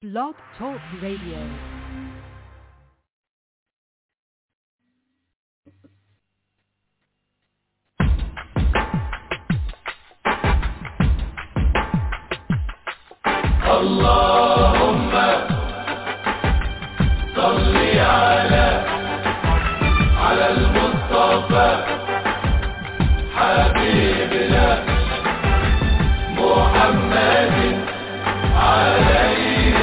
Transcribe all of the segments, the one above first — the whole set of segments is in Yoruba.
Blog Talk Radio. اللهم صل على على المصطفى حبيبنا محمد عليه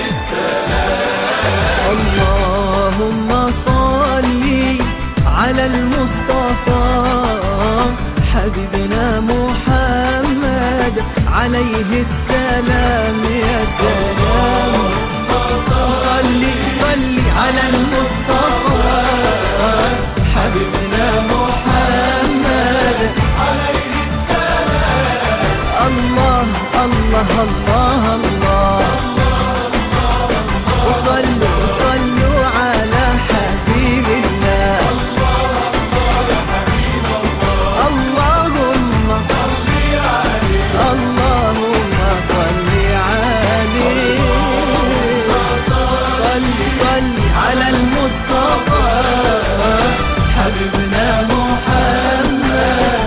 اللهم صل على المصطفى حبيبنا محمد عليه السلام يا سلام صل صل على المصطفى حبيبنا محمد عليه السلام الله الله الله الله وصلوا صلوا على حبيب الله اللهم اللهم صل عليه صل صل على المصطفى حبيبنا محمد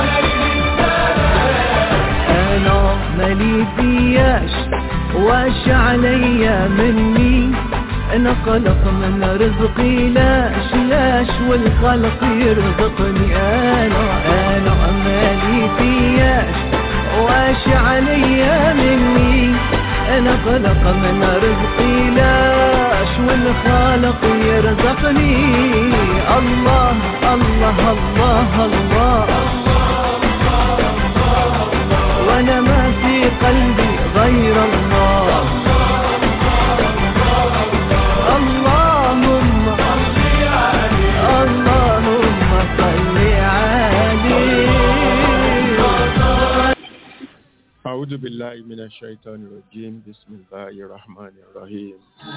انا مالي فياش واش عليا مني انا قلق من رزقي لاش لاش والخلق يرزقني انا انا مالي فياش واش عليا مني انا قلق من رزقي لاش والخالق يرزقني الله الله الله, الله وانا ما في قلبي غير الله اللهم اللهم صل عليه أعوذ بالله من الشيطان الرجيم بسم الله الرحمن الرحيم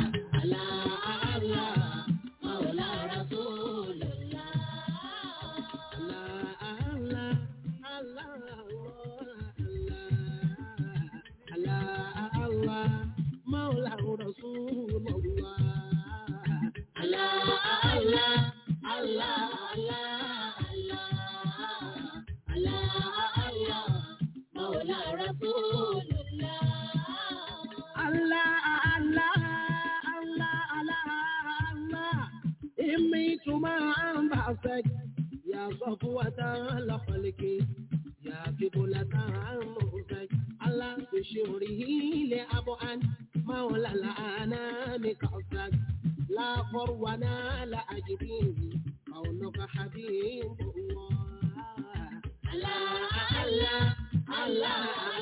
يا صفوة لخلق يا قبلة عمرك على بشره لأبعد مولى الأنام كأسك لا فرونا لا أجدين قولك حبيب الله الله الله الله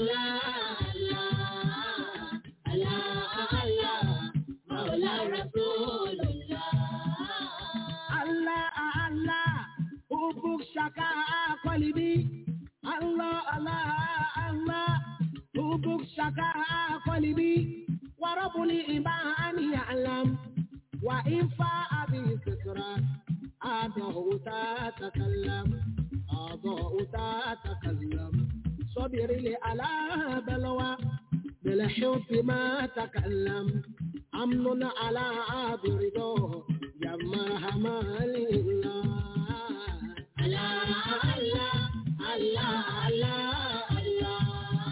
الله الله الله مولى رسول الله الله الله حبك شكا قلبي الله الله الله حبك شكا قلبي ورب الإيمان يعلم وإن فاء بفكرة أضاء تتكلم أضاء تتكلم صبر لي على بلوى بالحب ما تكلم أمن على عبد رضا يا مرحمة لله الله الله الله الله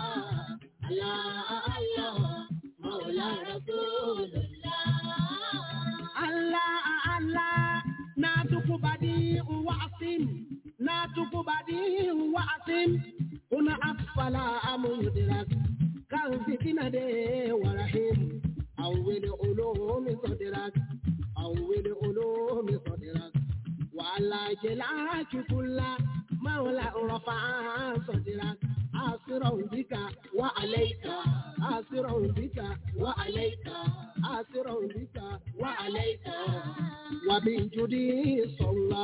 الله الله مولى رسول الله الله الله ناتك بديع وعصم ناتك بديع وعصم هنا أطفال مدرك كان فتنة دي ورحيم أول علوم صدرك أول علوم صدرك وعلى جلاك كل مولى رفع صدرك آسرا بك وعليك آسرا بك وعليك آسرا بك وعليك وبجدي صلى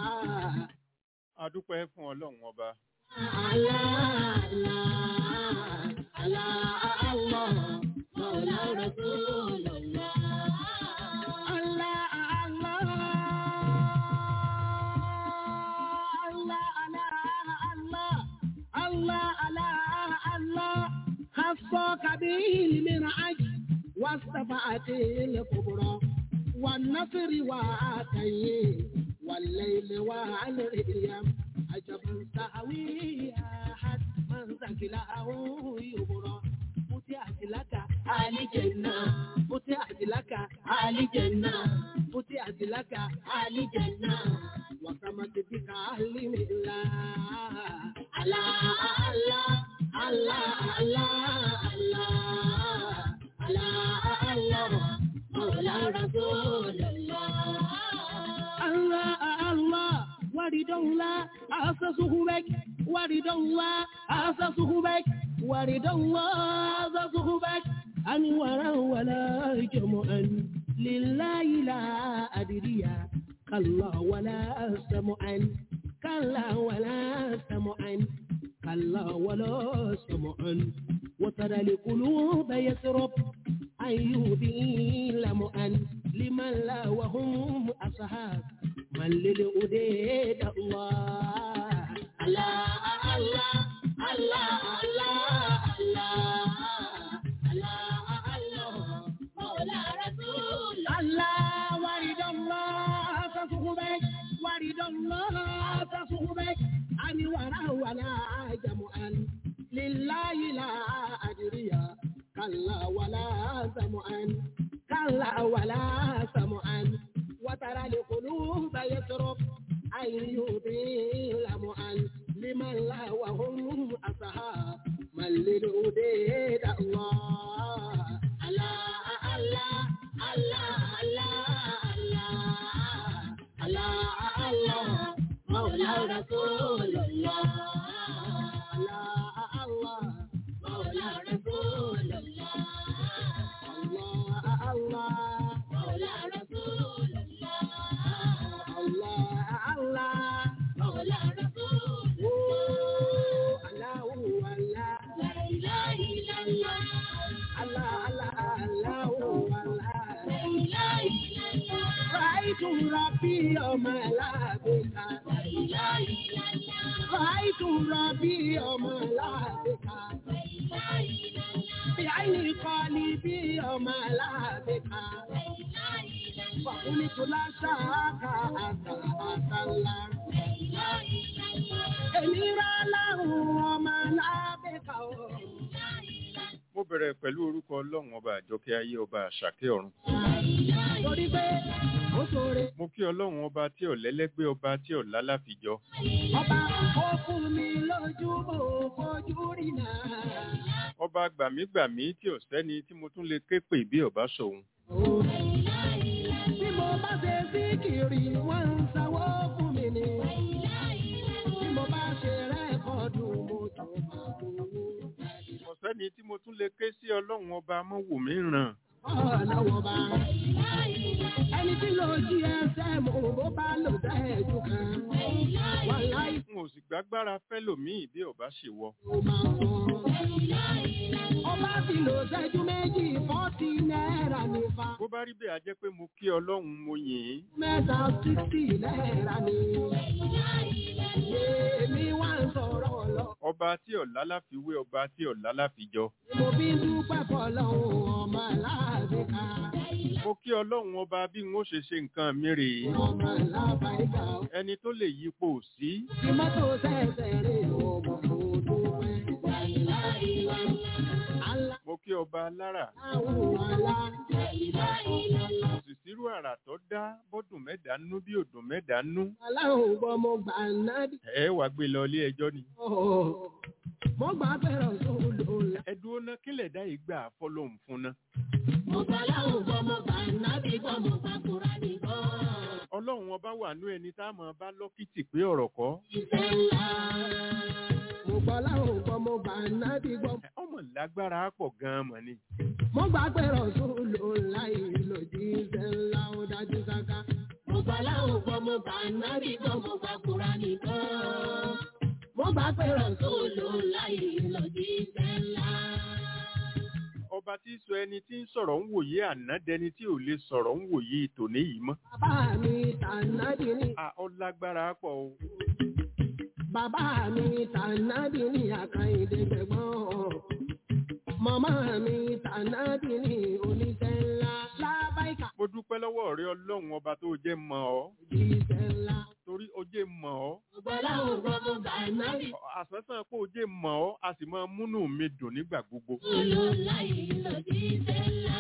adúpẹ́ fún ọlọ́run ọba الله الله الله الله مولى رسول الله الله الله الله الله الله الله الله خصك به المنعج والشفاعة الكبرى والنصر وعطيه والليل والريم عجبا سهوي أحد من ثقله يبرى فتحت لك آل جنة فتحت لك آل جنة فتحت لك آل جنة وسمت بك أهل ملا الله الله الله الله الله الله الله مولى رسول الله الله الله ورد الله أسسه بك ورد الله أسسه بك ورد الله أسسه بك أنورا ولا جمعا لله لا أدري كلا ولا سمعا كلا ولا سمعا كلا ولا سمعا وترى القلوب يسرب أيوبي لمعا لمن لا وهم أصحاب من للأديد الله الله الله الله الله الله الله مولى رسول الله ورد الله تصحبك ورد الله تصحبك أن ولا ولا جمعا لله لا أدري كلا ولا سمعا كلا ولا سمعا وترى القلوب يسرب أن يطيل معا لمن لا وهم أصحاب من للأديد الله الله الله الله الله الله الله مولى رسول الله الله الله مولى رسول الله الله الله مولى رسول الله الله الله مولى رسول الله الله لا إله إلا الله الله الله الله الله لا إله إلا الله رأيت ربي يوم لابك لا إله إلا الله رأيت ربي يوم لابك لا إله إلا الله بعين قلبي يوم لابك لا إله إلا الله فقلت لا شاك أنت أنت الله لا إله إلا الله إنيرا له وما لابك لا إله إلا mo bẹ̀rẹ̀ pẹ̀lú orúkọ ọlọ́run ọba àjọkẹ́ ayé ọba àṣàkẹ́ ọ̀run الله torí pé ó ṣoore mo kí ọlọ́run ọba tí ò lẹ́lẹ́gbẹ́ ọba tí ò lálàfijọ́ ọba ó fún mi lójú mo fojú rí náà. ọba gbàmígbàmí tí ò sẹ́ni tí mo tún lè ké pè bí ọba sòun Bí mo bá ṣe síkìrì, wọ́n ń sanwó fún mi ni. Bí mo bá ṣe rẹ́kọ̀dù, mo tún máa gbowó. kò sẹ́ni tí mo tún lè ké sí ọlọ́run ọba mọ́wò mí ràn Ọlọ́wọ́ bá. Ẹni tí ló jí ẹsẹ̀ mo bó bá lò sẹ́ẹ̀dù kan. Wọ́n láì n ò sì gbágbára fẹ́ lòmíì bí ọba ṣèwọ tó máa sọ. Ọba ti lò sẹ́jú méjì fọ́tí náírà nípa. bó bá rí bẹ́ẹ̀ á jẹ́ pé mo kí ọlọ́run mo yìn ín Mẹ́ta sísì náírà ni. Èmi wá ń sọ̀rọ̀ lọ. ọba tí ọ̀la láfiwé ọba tí ọ̀la láfijọ́ Mo fi ń dúpẹ́ fọlọ́hún ọmọ aláàbíkà. mo kí ọlọ́run ọba bí n ó ṣe ṣe nǹkan mi rèé Ọmọ alábàáyíká. ẹni tó lè yípo sí Tí mọ́tò ṣẹ̀ṣẹ̀ rè ọmọ kò dúpẹ́. Aláwọ̀ mo kí ọba alára àlá. kò sì sírú àrà tó dá bọ́dùn mẹ́ta nú bí òdùn mẹ́ta nú Aláwọ̀ gbọ́ mo gbà náà dì. ẹ wàá gbé lọ ilé ẹjọ́ ni Mo gbà fẹ́ràn sóòlù ńlá. ẹ dúró ná kílẹ̀ dá ìgbà fọlọ́hún fún ná Mo gbà láwọ̀ gbọ́ mo gbà náà dì gbọ́ mo gbà kúrà dì gbọ́. ọlọ́run ọba wà nú ẹni tá a máa bá lọ́kìtì pé ọ̀rọ̀ kọ́ Ìfẹ́ ńlá. Mo gbà láwọ̀ gbọ́ mo gbà náà dì gbọ́. ẹ, ọmọ lágbára pọ̀ gan-an mọ̀ ni mo gbà pé rọ̀sùlù ńlá ìlòdì ìṣẹ́ ńlá ó dájú sáká. mo gbà láwọn gbọ́ mo gbà nábì gbọ́ mo gbà kúra nìkan. mo gbà pé rọ̀sùlù ńlá ìlòdì ìṣẹ́ ńlá. ọba tí sọ ẹni tí ń sọ̀rọ̀ ń wòye àná dẹni tí ò lè sọ̀rọ̀ ń wòye tòní yìí mọ́ bàbá mi tànàbì ní. a ọ lágbára pọ̀ o bàbá mi tànàbì ní àkàìdé gbẹ̀gbọ́n. màmá mi tànàbí ní oníṣẹ́ ńlá lábáìkà mo dúpẹ́ lọ́wọ́ rẹ ọlọ́run ọba tó jẹ́ mọ̀ ọ́ òjíṣẹ́ ńlá. torí ó jẹ́ mọ̀ ọ́ ọgbọ́láhùn gbọ́mọ bànábì àsánsán pé ó jẹ́ mọ̀ ọ́ a sì máa múnú mi dùn nígbà gbogbo olóláyé lòjíṣẹ́ ńlá.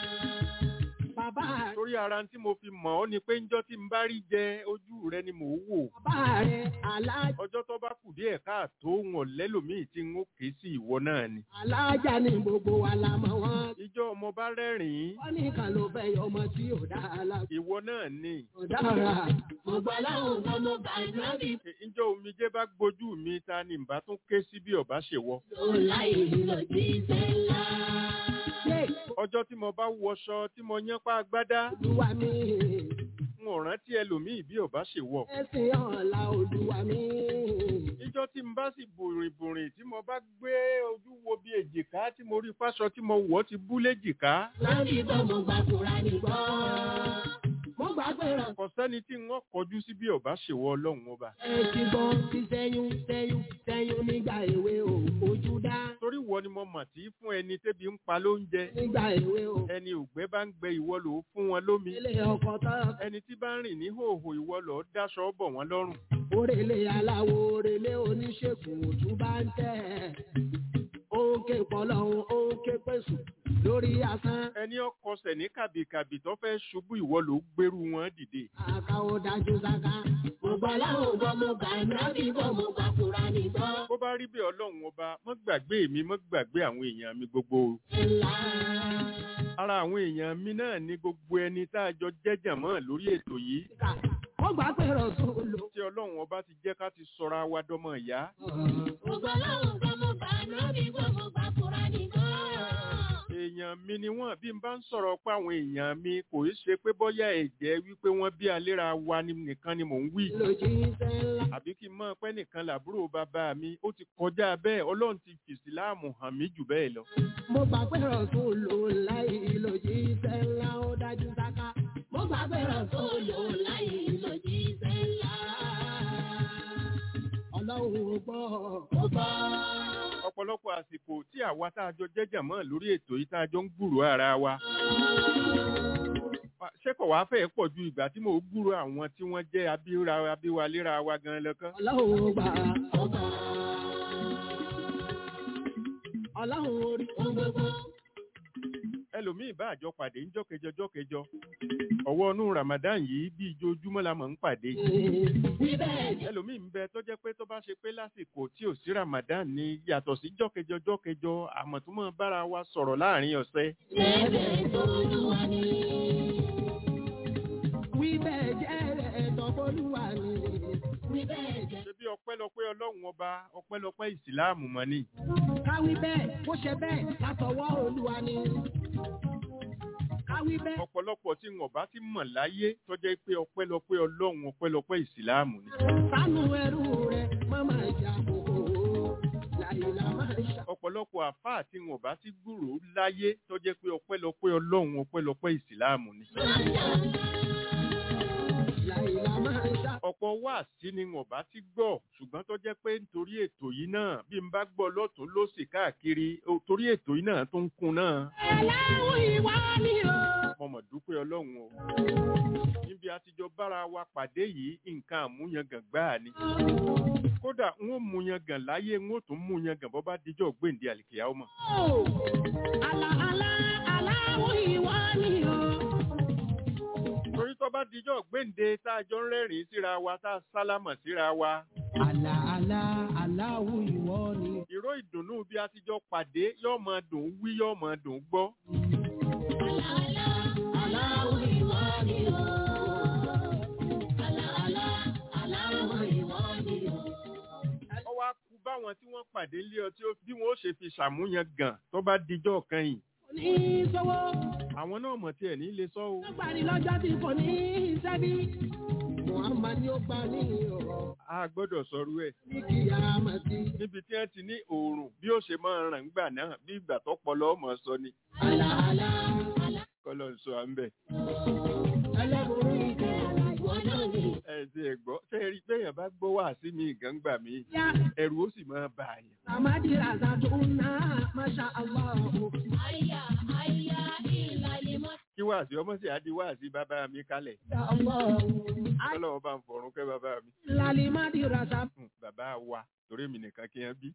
bàbá rẹ̀ torí ara tí mo fi mọ̀ ọ́ ni pé ńjọ́ tí n bá rí jẹ ojú rẹ ni mò ń wò bàbá rẹ̀ alájà ọjọ́ tó bá kù díẹ̀ káàtó wọn lẹ́lòmíì tí n ó ké sí ìwọ náà ni alájà ní gbogbo wa la mọ̀ wọ́n. ìjọ ọmọ bá rẹ́rìn-ín wọ́n ní kan ló fẹ́ yọ ọmọ tí ò dáa la. ìwọ náà ni ò dára. ọgbọ́láhùn gbọ́mọ bànábì ìjọ omijé bá gbójú mi ta ni n bá tún ké sí bí ọba ṣe wọ olóláyé lòjíṣẹ́ ńlá. ṣé ọjọ́ tí mo bá wọṣọ tí mo yán pa agbádá olúwa mi n ò rántí ẹlòmíì bí ọba ṣe wọ ẹ̀sìn ọ̀la olúwa mi. ìjọ tí n bá sì bùrìn bùrìn tí mo bá gbé ojú wo bí èjìká tí mo rí fáṣọ tí mo wọ̀ ti bú léjìká láti bọ́ mo gbà fúra nìgbọ́. mo gbà pé ràn kò sẹ́ni tí wọ́n kọjú sí bí ọba ṣe wọ ọlọ́run ọba ẹ ti gbọ́ ti sẹ́yún sẹ́yún sẹ́yún nígbà èwe ò fojú dá. torí wọ ni mo mọ̀ tí fún ẹni tébi ń pa lóúnjẹ nígbà èwe ò ẹni ògbẹ́ bá ń gbẹ ìwọ lò ó fún wọn lómi ilé ọkọ̀ tán. ẹni tí bá ń rìn ní hòhò ìwọ lò ó dáṣọ bọ̀ wọ́n lọ́rùn Orèlé aláwo orèlé oníṣègùn òtún bá ń tẹ̀. Ó ń ké pọ̀lọ́hún, ó ń ké pèsè lórí asán. ẹni ọkọsẹ̀ ní kàbìkàbì tó fẹ́ ṣubú ìwọ lò ó gbèrú wọn dìde Àká ó dájú sáká. Mo gbọ́ láwọn gbọ́ mo gbà nábì gbọ́ mo gbà fúra nìgbọ́. bó bá rí bẹ́ẹ̀ ọlọ́run ọba mọ́ gbàgbé mi mọ́ gbàgbé àwọn èèyàn mi gbogbo o. Ńlá. ara àwọn èèyàn mi náà ní gbogbo ẹni tá a jọ jẹ́jàn mọ́ lórí ètò yìí Kà ó gbà pé rọ̀sùn lò. tí ọlọ́run ọba ti jẹ́ ká ti sọra wa dọ́mọ ìyá Mo gbọ́ láwọn gbọ́ mo gbà nábì gbọ́ mo gbà fúra nìgbọ́. èèyàn mi ni wọ́n bí n bá ń sọ̀rọ̀ pé àwọn èèyàn mi kò í ṣe pé bọ́yá ẹ̀jẹ̀ wípé wọ́n bí aléra wa ni nìkan ni mò ń wí Lòjì iṣẹ́ ńlá. àbí kí n mọ̀ pé nìkan làbúrò bàbá mi ó ti kọjá bẹ́ẹ̀ ọlọ́run ti fìsì láàmù hàn mí jù bẹ́ẹ̀ lọ. Mo gbà pé rọ̀sùn lò láì lòjì iṣẹ́ ńlá ó dájú sáká. Mo gbà pé rọ̀sùn lò láì lòjì iṣẹ́ ńlá. Ọlọ́run ò gbọ́, ó gbọ́. ọ̀pọ̀lọpọ̀ àsìkò tí àwa tá a jọ jẹ́jàn mọ́ lórí ètò yìí tá a jọ ń gbúrò ara wa ṣé kò wá fẹ́ pọ̀ ju ìgbà tí mò ń gbúrò àwọn tí wọ́n jẹ́ abíra abíwaléra wa gan lọ́kàn. Ọlọ́run ò gbà, ó gbà. Ọlọ́run orí ohun gbogbo. ẹlòmíì bá àjọ pàdé ńjọ́ kẹjọ jọ́ kẹjọ ọwọ́ inú Ramadan yìí bí ijoojúmọ́ la mọ̀ ń pàdé Níbẹ̀ jẹ́ ẹlòmíì ń bẹ tó jẹ́ pé tó bá ṣe pé lásìkò tí ò sí Ramadan ni yàtọ̀ sí jọ́ kẹjọ jọ́ kẹjọ àmọ́ tó mọ̀ bára wa sọ̀rọ̀ láàrin ọ̀sẹ̀ ẹ̀bẹ̀ tó lúwa ni. Wíbẹ̀ jẹ́ ẹ̀tọ́ bólúwa ni. Wíbẹ̀ jẹ́. ṣe bí ọpẹ́lọpẹ́ Ọlọ́run ọba ọpẹ́lọpẹ́ ìsìláàmù mọ́ ni Káwí bẹ́ẹ̀, bó ṣe bẹ́ẹ̀, látọwọ́ olúwa ni. Káwí bẹ́ẹ̀. ọ̀pọ̀lọpọ̀ tí wọn bá ti mọ̀ láyé tó jẹ́ pé ọpẹ́lọpẹ́ Ọlọ́run ọpẹ́lọpẹ́ ìsìláàmù ni Sánú ẹrú rẹ̀, máma ìjà kòkó. Làyìnlá máa ń ṣà. ọ̀pọ̀lọpọ̀ àfáà tí wọn bá ti gbúrò láyé tó jẹ́ pé ọpẹ́lọpẹ́ Ọlọ́run ọpẹ́lọpẹ́ ìsìláàmù ni Làyìnlá máa ń ṣà. ọ̀pọ̀ wáàsí ni wọn bá ti gbọ́ ṣùgbọ́n tó jẹ́ pé nítorí ètò yìí náà bí n bá gbọ́ lọ́tún lósì káàkiri ó- torí ètò yìí náà tó ń kún náà Ẹlẹ́wù ìwà ni o. mo mọ̀ dúpẹ́ Ọlọ́run o níbi àtijọ́ bára wa pàdé yìí nǹkan àmúyangàn gbáà ni kódà n ó múyangàn láyé n ó tún múyangàn bọ́ bá dijọ́ gbèǹde àlìkèyà ọmọ Àlà àlà aláwù ìwà ni o. torí tó bá dijọ́ gbèǹde tá a jọ ń rẹ́rìn-ín síra wa tá a sálámọ̀ síra wa Àlà àlà aláwù ìwọ ni. ìró ìdùnnú bí àtijọ́ pàdé yóò máa dùn wí yóò máa dùn gbọ́ Àlà àlà aláwù ìwọ ni o. Àlà àlà aláwù ìwọ ni o. ọ wá kú báwọn tí wọ́n pàdé lé ọ tí ó bí wọ́n ó ṣe fi ṣàmúyangàn tó bá dijọ́ kan yìí Ní sọ́wọ́, àwọn náà mọ̀ tí ẹ̀ ní lè sọ o ó gbà ní lọ́jọ́ tí kò ní iṣẹ́ bí. Muhammad ni ó gbà ní ọ̀rọ̀ a gbọ́dọ̀ sọrú ẹ̀ ní kìyàmàtì. níbi tí wọ́n ti ní òòrùn bí ó ṣe máa ràn ńgbà náà bí ìgbà tó pọlọ ọmọ sọ ni Àlà àlà àlà kọlọ ń sọ à ń bẹ̀. ẹlẹ́bùrú ìjẹ́ ìwọ náà ni. ẹ ti ẹ̀ gbọ́ ṣé ẹ rí bẹ́ẹ̀ béèyàn bá gbọ́ wá sí mi ìgàngbà mi Ya ẹ̀rù ó sì máa bà yàn. Samadi Razatuna, Masha Allah. kí wá sí ọmọ sí adi wá sí bàbá mi kalẹ̀ Ya Allah. ọlọ́wọ́ bá ń fọ̀run kẹ́ bàbá mi. Lalimadi Razatuna. Hmm, bàbá wa torí mi nìkan kí wọ́n bí.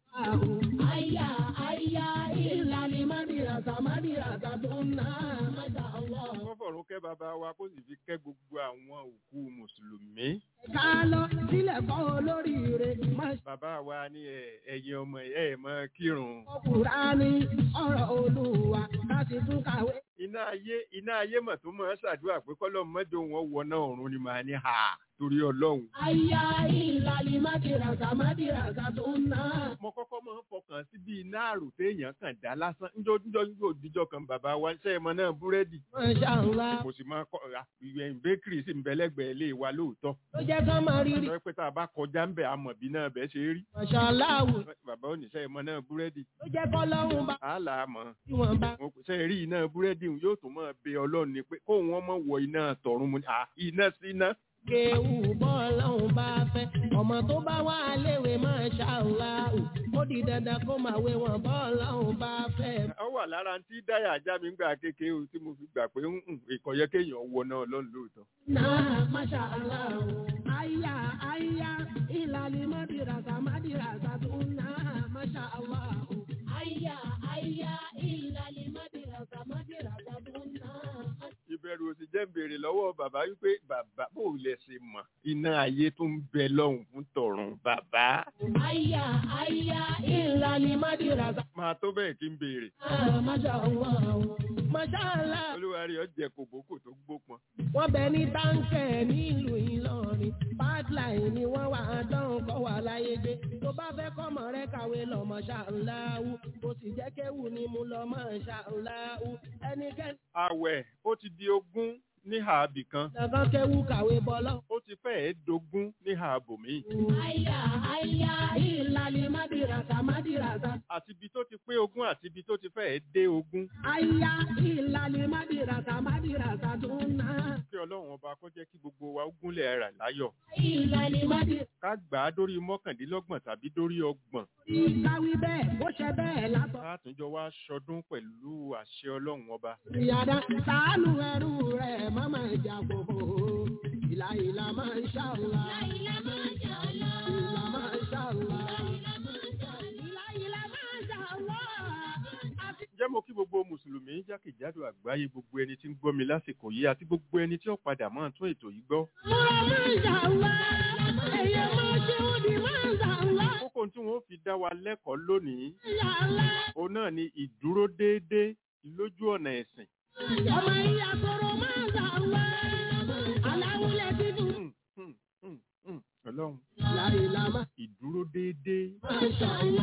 Aya, aya, ilalimadi Razamadi Razatuna, Masha Allah. wọ́n fọ̀run kẹ́ bàbá wa kó sì fi kẹ́ gbogbo àwọn òkú mùsùlùmí. Ká lọ sílẹ̀ kọ́ olóríire, Masha bàbá wa ní ẹ- ẹ̀yin ọmọ ẹ̀ ẹ̀ mọ́ kírun. Kùránì, ọ̀rọ̀ Olúwa, ká sì tún kàwé. iná ayé iná ayé mọ̀ tó mọ̀ ẹ́ ṣàdúrà pé kọ́lọ́ mọ́jọ wọn wọ náà ọ̀run ni màá ní ha torí ọlọ́run. Aya, ilalimadi Razamadi Razatuna. mo kọ́kọ́ máa ń fọkàn sí bí iná àrò téèyàn kàn dá lásán ńjọ́ ńjọ́ ńjọ́ òdìjọ́ kan bàbá wa ṣe é mọ náà búrẹ́dì Masha Allah. mo sì máa kọ́ ìwẹ̀ bẹ́kìrì sí ìbẹ́lẹ́gbẹ̀ẹ́ ilé wa lóòótọ́ Ló jẹ́ ká máa rírí. sọ pé tá a bá kọjá ń bẹ̀ àmọ̀ bí náà bẹ́ẹ̀ ṣe rí Masha Allah. bàbá ò ní ṣe é mọ náà búrẹ́dì Ló jẹ́ kọ́ lọ́rùn bá àálà mọ̀ tí wọ́n bá. mo ṣe rí iná búrẹ́dì òun yóò tún máa bẹ ọlọ́run ni pé kóun wọn mọ̀ wọ iná tọ̀run mu ni à iná sí iná Kéwù bọ́ọ̀lọ́hún bá fẹ́. Ọmọ tó bá wà léwe Masha Allah. Ó di dandan kó máa wé wọn bọ́ọ̀lọ́hún bá fẹ́. ó wà lára tí dáyà ajá mi ń gbà kékeré o tí mo fi gbà pé ìkọ̀yẹ́ kéèyàn wọ náà lọ́nà lóòótọ́ Náà Masha Allah. Aya aya ìlàlí mọ́dìràsà mọ́dìràsà tó náà Masha Allah. Aya aya ìlàlí mọ́dìràsà mọ́dìràsà tó náà. ìbẹ̀rù òsì jẹ́ ń béèrè lọ́wọ́ bàbá wípé bàbá bò lẹ ṣe mọ̀ iná ayé tó ń bẹ lọ́hùn fún tọ̀run bàbá Aya aya ìlàlí mọ́dìràsà. máa tó bẹ́ẹ̀ kí n béèrè Masha Allah. Masha Allah. olúwa rí ọjẹ kòbókò tó gbópọn wọ́n bẹ ní táǹkẹ̀ nílùú ìlọrin pipeline ni wọ́n wà á dán kọ́ wà láyé gbé tó bá fẹ́ kọ́mọ rẹ kàwé lọ́mọ ṣàǹláwù kò sì jẹ́ kéwù ni mo lọ́mọ ṣàǹláwù ẹnikẹ́ni àwẹ̀ ó ti di ogún ní ààbì kan kankan kéwù kàwé bọ́lọ́. ó ti fẹ́ẹ̀ dogún ní ààbòmí àyà àyà ìlàlí mádìràtà mádìràtà. àti ibi tó ti pé ogún àti ibi tó ti fẹ́ẹ̀ dé ogún àyà ìlàlí mádìràtà mádìràtà tó ń ná. kí ọlọ́run ọba kó jẹ́ kí gbogbo wa ó gúnlẹ̀ rà láyọ̀ ìlàlí mádìràtà. ká gbà á dórí mọ́kàndínlọ́gbọ̀n tàbí dórí ọgbọ̀n ìkàwé bẹ́ẹ̀ bó ṣe bẹ́ẹ̀ látọ̀. látúnjọ wá ṣọdún pẹ̀lú àṣẹ ọlọ́run ọba ìyàdá sàánú ẹrú rẹ̀ má máa jà gbogbo ìlà ìlà máa ń ṣàlá. ìlà máa ń ṣàlá. ìlà máa ń ṣàlá. ìlà ìlà máa ń ṣàlá. àti jẹ́ mo kí gbogbo mùsùlùmí jákèjádò àgbáyé gbogbo ẹni tí ń gbọ́ mi lásìkò yìí àti gbogbo ẹni tí ó padà máa tún ètò yìí gbọ́. múra máa ń ṣàlá. ẹ̀yẹ máa ṣe òdì máa ń ṣàlá. kókó tí wọ́n fi dá wa lẹ́kọ̀ọ́ lónìí ṣàlá. òun náà ni ìdúró déédéé lójú ọ̀nà ẹ̀sìn. ọmọ ìyá sọ̀rọ̀ máa ń ṣàlá. aláwùlẹ̀ dídùn. Hmm, hmm, hmm, hmm. ọlọ́run ìlà ìlà máa ìdúró déédéé ń ṣàlá.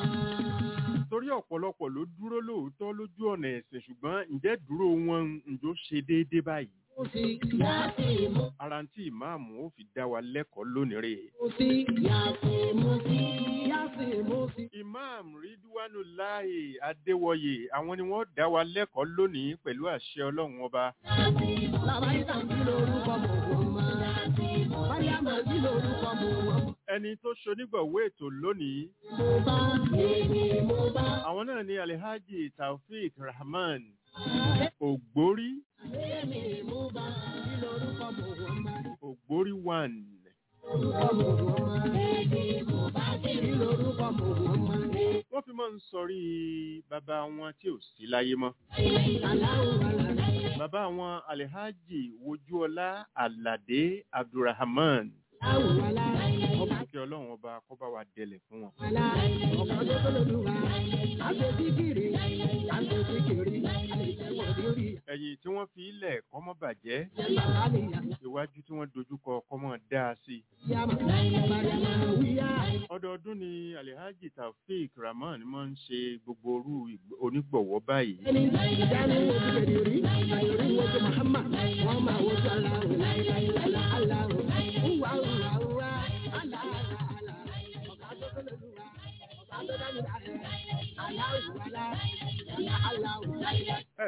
torí ọ̀pọ̀lọpọ̀ ló dúró lóòótọ́ lójú ọ̀nà ẹ̀sìn ṣùgbọ́n ǹjẹ́ dúró wọn ǹjọ́ ṣe déédéé báyìí. mo sì yá sí mo. ara ń tí ìmáàmù ó fi dá wa lẹ́kọ̀ọ́ lónìí rèé. Musi, yasi, musi, yasi, musi. Imam Ridwanullahi Adéwọyè àwọn ni wọ́n dá wa lẹ́kọ̀ọ́ lónìí pẹ̀lú àṣẹ Ọlọ́run ọba. Làbáyíká sí lórúkọ Mùhàmmá. Máyàmá sí lórúkọ Mùhàmmá. Ẹni tó ṣonígbọ̀wé ètò lónìí, Mo bá èmi mo bá. àwọn náà ni Alhaji Taofeek Rahman Ògbórí Èmi mo bá sí lórúkọ Mùhàmmá. Ògbórí one. Lórúkọ Mùhàmmá. Èmi mo bá sí lórúkọ Mùhàmmá. Wọ́n fi máa ń sọrí bàbá wọn tí ò sí láyé mọ́. Aláwọ̀ alàlá. Bàbá wọn Alhaji Wojúọlá Aládé Abdulrahman. Aláwọ̀ alá. Ọba Kí Ọlọ́run ọba kó bá wa dẹlẹ̀ fún wọn. alá. Ọba tó tó lòlúwa. Àgbẹ̀síkiri. Àgbẹ̀síkiri. Àlejẹ̀wọ̀n lórí. Ẹ̀yìn tí wọ́n fi ilẹ̀ kọ́mọ́ bàjẹ́, Yàrá nìyà. iwájú tí wọ́n dojúkọ kọ́mọ́ dáa sí i. Yàmà. Bàdàmà wíyá. ọdọọdún ni alhaji taofeek rahman máa ń ṣe gbogbo orú ìgb- onígbọ̀wọ́ báyìí ẹni ìdáni wojú kẹ̀dẹ̀ rí àyòrí wojú Muhammad wọ́n máa wojú aláwọ̀ láìláìlá aláwọ̀ wúwa wúwa wúwa aláàlá àlá ọ̀gá tó tó lójú wa ọ̀gá tó dání láàrẹ̀ aláwọ̀ alá aláwọ̀ ẹ jẹ́ kí n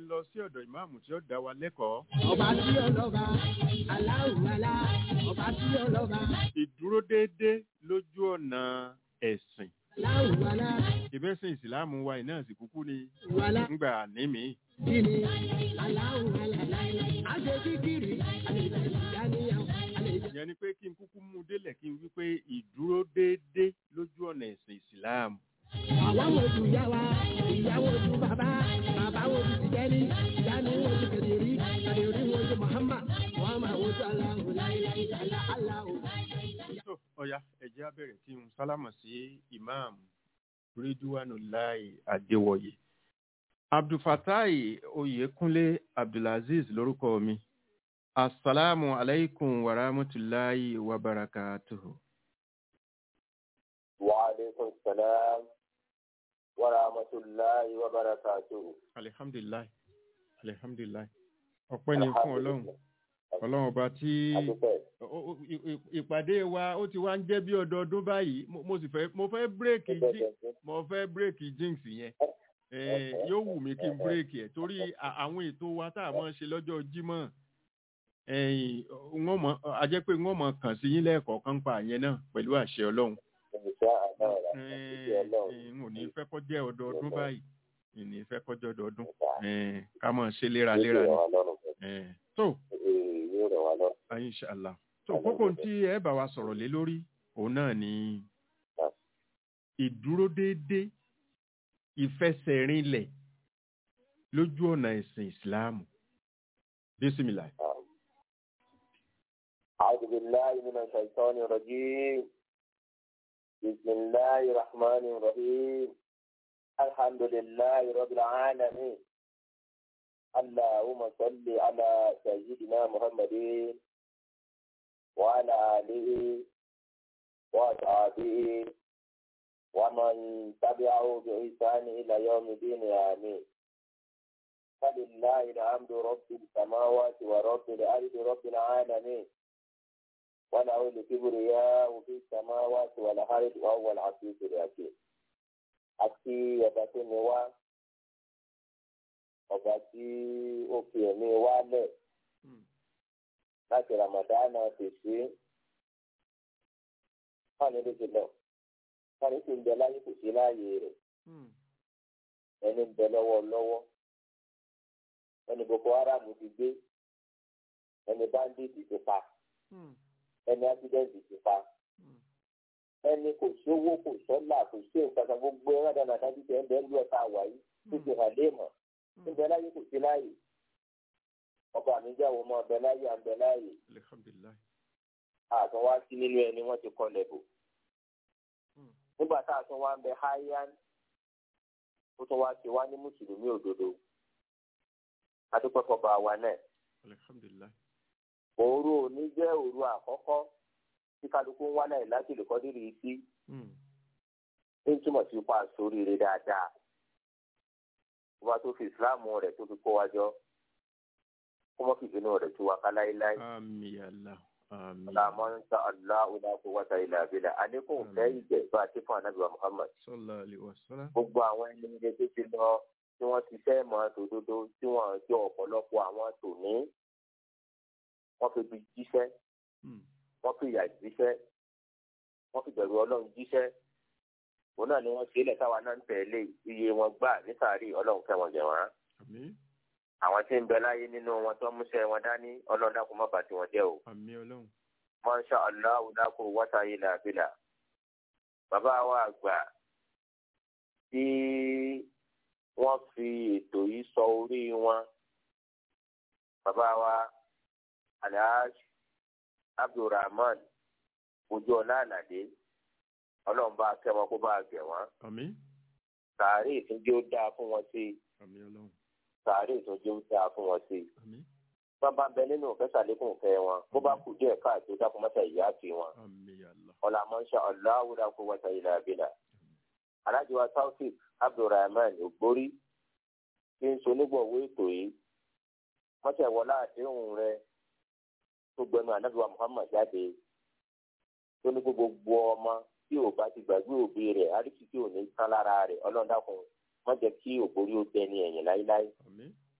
n lọ sí ọ̀dọ̀ ìmáàmù tí ó dá wa lẹ́kọ̀ọ́ Ọba tí ọlọ́ba, aláwùwalá, ọba tí ọlọ́ba, ìdúró déédé lójú ọ̀nà ẹ̀sìn aláwùwalá, ìbẹ́sìn ìsìláàmù wa iná sì kúkú ni wàlá, ńgbà nímì kíni, aláwùwalá, àṣẹ kíkiri, àlejò ìdáníyàwó, àlejò. ìyẹn ni pé kí n kúkú mú délẹ̀ kí n wí pé ìdúró déédé lójú ọ̀nà ẹ̀sìn ìsìláàmù Àwa wo ju ìyá wa, ìyá wo ju bàbá, bàbá wo ju tìjẹ́ni, ìyáni wo ju kẹ̀dẹ̀rí, kẹ̀dẹ̀rí wo ju Muhammad, Muhammad wo ju aláwọ̀ láíláí, àlá aláwọ̀. tó ọ̀ya ẹ̀jẹ̀ á bẹ̀rẹ̀ kí n sálámà sí ìmáàmù ridwanullahi adéwọ̀yé abdulfatai oyèkúnlé abdulaziz lórúkọ mi asalaamu alaykum wa rahmatulahi wa barakatuhu. وعليكم السلام ورحمة الله وبركاته alihamdulilayi alihamdulilayi ọpẹ́ ni fún ọlọ́run ọlọ́run ọba tí Adúpẹ́. ó- ó- ì- ì- ìpàdé wa ó ti wá ń jẹ́ bí ọdọọdún báyìí mo mo sì fẹ́ mo fẹ́ bírèkì jí mo fẹ́ bírèkì jinx yẹn Eh, yóò wù mí kí n bírèkì ẹ̀ torí à- àwọn ètò wa tá a máa ń ṣe lọ́jọ́ jímọ̀ ẹ̀yìn wọ́n mọ̀ a jẹ́ pé wọ́n mọ̀ kàn sí yín lẹ́ẹ̀kọ̀ọ̀kan pa yẹn náà pẹ̀lú àṣẹ ọlọ́run Insha Allah. Eh, Insha Allah. eh, n ò ní fẹ́ kọ́ jẹ́ ọdọọdún báyìí n ní fẹ́ kọ́ jẹ́ ọdọọdún Eh, ká máa ṣe léraléra ni Yóò rẹ̀ wá lọ́rùn. Eh, tó Ee, Yóò rẹ̀ wá lọ́rùn. inṣàlá tó kókó tí ẹ bá wa sọ̀rọ̀ lé lórí òun náà ni ìdúró déédé ìfẹsẹ̀rinlẹ̀ lójú ọ̀nà ẹ̀sìn ìsìláàmù bísímìlà. أعوذ بالله من الشيطان الرجيم بسم الله الرحمن الرحيم الحمد لله رب العالمين اللهم صل على سيدنا محمد وعلى آله وأصحابه ومن تبعه بإحسان إلى يوم الدين آمين فلله الحمد رب السماوات ورب الأرض رب العالمين وله الكبرياء في السماوات والأرض وهو العزيز الحكيم àti ọba tó ní wá ọba tí ó fi ẹ̀mí wá lẹ̀ láti ramadana tèsí fáwọn ilé ti lọ fáwọn tí ń bẹ láyé kò sí láàyè rẹ̀ ẹni ń bẹ lọ́wọ́ lọ́wọ́ ẹni boko haram ti gbé ẹni bandit ti pa ẹni accident ti pa ẹni kò sówó kò sọ́là kò sí nǹkan kan gbogbo ẹ̀rọ dáadáa ti tẹ̀ ń bẹ́ẹ̀ ń lọ ta wà yìí tó ti hàn lé mọ̀ níbẹ̀ láyé kò sí láàyè ọba mi jẹ́ àwọn ọmọ ọbẹ̀ láyé àbẹ̀ láàyè alihamdulilayi. àtún wá sí nínú ẹni wọ́n ti kọ́ lẹ́bù nígbà tá a tún wá ń bẹ háyán ó tún wá ti wá ní mùsùlùmí òdodo adúpẹ́pọ̀ bá wa náà alihamdulilayi. òru òní jẹ́ òru àkọ́kọ́ tí kálukú ń wá náà láti lè kọ́ dírì sí ń túmọ̀ sí pa sóríire dáadáa ọba tó fi ìsìláàmù rẹ̀ tó fi kó wa jọ kó mọ́ fi ìbínú rẹ̀ tú wa ká láéláé ami ala ami ọ̀làmọ́ ń sa aláwọ̀ náà kó wáta ilẹ̀ àbílẹ̀ àdékùn fẹ́ ìjẹ́ bá a ti fún anábìwá muhammad sọlá aliwasala. gbogbo àwọn ẹni ilé tó ti lọ tí wọ́n ti fẹ́ mọ́ tòdodo tí wọ́n jọ ọ̀pọ̀lọpọ̀ àwọn tòní wọ́n fi bí jíṣẹ́ wọ́n fi ìyà jíṣẹ́ wọ́n fi bẹ̀rù ọlọ́run jíṣẹ́ òun náà ni wọ́n ṣe é lẹ̀ táwa náà ń tẹ̀lé iye wọn gbà nísàárì ọlọ́run fẹ́ wọn jẹ̀ wọ́n. ami àwọn tí ń bẹ láyé nínú wọn tó ń múṣẹ́ wọn dání ọlọ́run dákun má bà tí wọ́n jẹ́ o. ami ọlọ́run. Masha Allah dákú wáta ilà bílà. bàbá wa àgbà tí wọ́n fi ètò yìí sọ orí wọn bàbá wa alhaji abdulrahman ojú ọlá àlàdé ọlọ́run bá kẹ́ wọn kó bá gẹ̀ wọ́n ami sàárè ìtúnjẹ ó dáa fún wọn sí i ami ọlọ́run. sàárè ìtúnjẹ ó dáa fún wọn sí i ami wọn bá bẹ nínú òfẹ́ sàlékún òfẹ́ wọn bó bá kù díẹ̀ káàtó dákun mọ́tà ìyá fi wọn ami ala ọ̀là mọ́ṣá ọ̀làwùdà kó wọ́tà ilà abilà alájọba taofik abdulrahman ògbórí tí ń sonígbọ̀wé ètò yìí mọ́tà ìwọlá àdéhùn rẹ tó gbẹnu anábìwá muhammad jáde tó ní gbogbo ọmọ tí ò bá ti gbàgbé òbí rẹ̀ àríkì tí ò ní tán lára rẹ̀ ọlọ́dàkùn má jẹ́ kí ògbórí ó tẹ ní ẹ̀yìn láíláí ami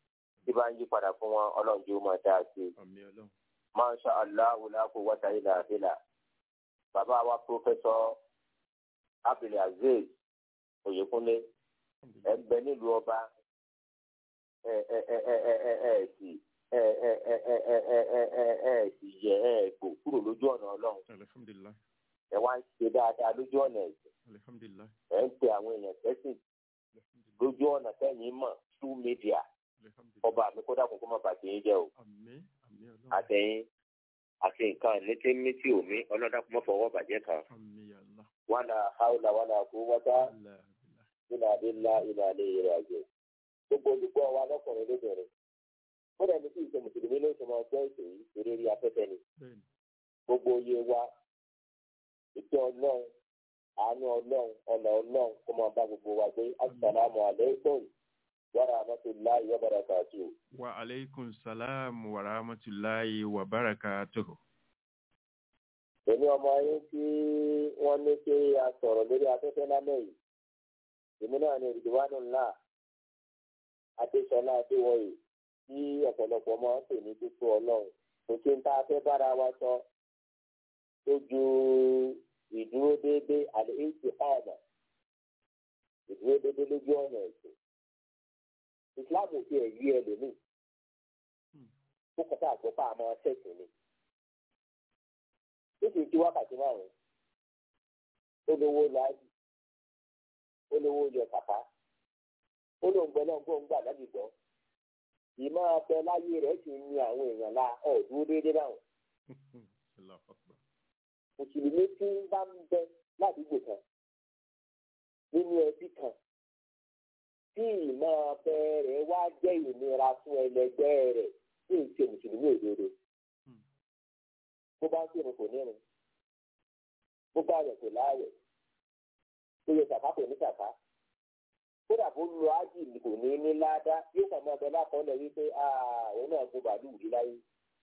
tí bá ń yí padà fún wọn ọlọ́run jẹ́ ó máa dáa sí i. àmì ọlọ́run masha allah la quwwata illa billah bàbá wa pọfẹsọ abdulaziz oyèkúnlé ẹ ń bẹ nílùú ọba ẹ ẹ ẹ ẹ ẹ ẹ ẹ sì ẹ ẹ ẹ ẹ ẹ ẹ ẹ ẹ ẹ sì yẹ ẹ gbò kúrò lójú ọ̀nà ọlọ́run alihamdulilayi ẹ wá ń ṣe dáadáa lójú ọ̀nà ẹ̀sìn alihamdulilayi ẹ ń pe àwọn èèyàn sẹ́sìn lójú ọ̀nà sẹ́yìn mọ̀ through media alihamdulilayi ọba mi kó dàkún kó má bàtẹ́ yín jẹ́ o àmì àmì ọlọ́run àtẹ̀yìn àti nǹkan létí méjì omi ọlọ́dàkùn mọ́ fọwọ́ bàjẹ́ kan àmì yàrá wàlà haúlà wàlà kó wáta ilà nínú adélá ilé alẹ́ ìrìn àjò gbogbo olùgbọ́ wa lọ́kùnrin lóbìnrin kódà ní kí ìṣe mùsùlùmí ló ṣe máa gbọ́ ètò yìí eré rí afẹ́fẹ́ ni bẹ́ẹ̀ni gbogbo oyè wa ìtẹ́ ọlọ́run àánú ọlọ́run ọ̀nà ọlọ́run kó máa bá gbogbo wa gbé asàlámù alaykum wa rahmatullahi wa barakatuh. wa aleykum salaam wa rahmatulahi wa barakatuhu. èmi ọmọ yín tí wọ́n ní kí a sọ̀rọ̀ lórí afẹ́fẹ́ lálẹ́ yìí èmi náà ní ìdíwánu ńlá adéṣọlá adéwọ̀yì tí ọ̀pọ̀lọpọ̀ máa ń pè ní pípọ̀ ọlọ́run kò sí ń tá a fẹ́ bára wa sọ tó ju ìdúró déédéé àlẹ́ èsì ààbà ìdúró déédéé lójú ọ̀nà ẹ̀sìn ìsìláàmù ti ẹ̀ yí ẹlòmíì ó kọ́tà àgbọ̀pá àmọ́ ṣẹ̀sìn ni ó sì ju wákàtí márùn olówó láàyè olówó yọ kàkà olóńgbẹ náà gbọ́ ń gbà lábì gbọ́ ìmọ̀ ọ̀pẹ láyé rẹ̀ sì ń ní àwọn èèyàn la ọ̀dúró déédéé báwọn Allahu Akbar. mùsùlùmí tí ń bá ń bẹ ládùúgbò kan nínú ẹbí kan tí ìmọ̀ ọ̀pẹ rẹ̀ wá jẹ́ ìnira fún ẹlẹgbẹ́ rẹ̀ tí ń ṣe mùsùlùmí òdodo bó bá ń kírun kò nírun bó bá rẹ̀ kò láàrẹ̀ tó yẹ kàkà kò ní kàkà kódà bó lu ájì kò ní ní ládàá yóò kàn máa bẹ lákọọ́lẹ̀ wípé òun náà gbó bàálù rí láyé.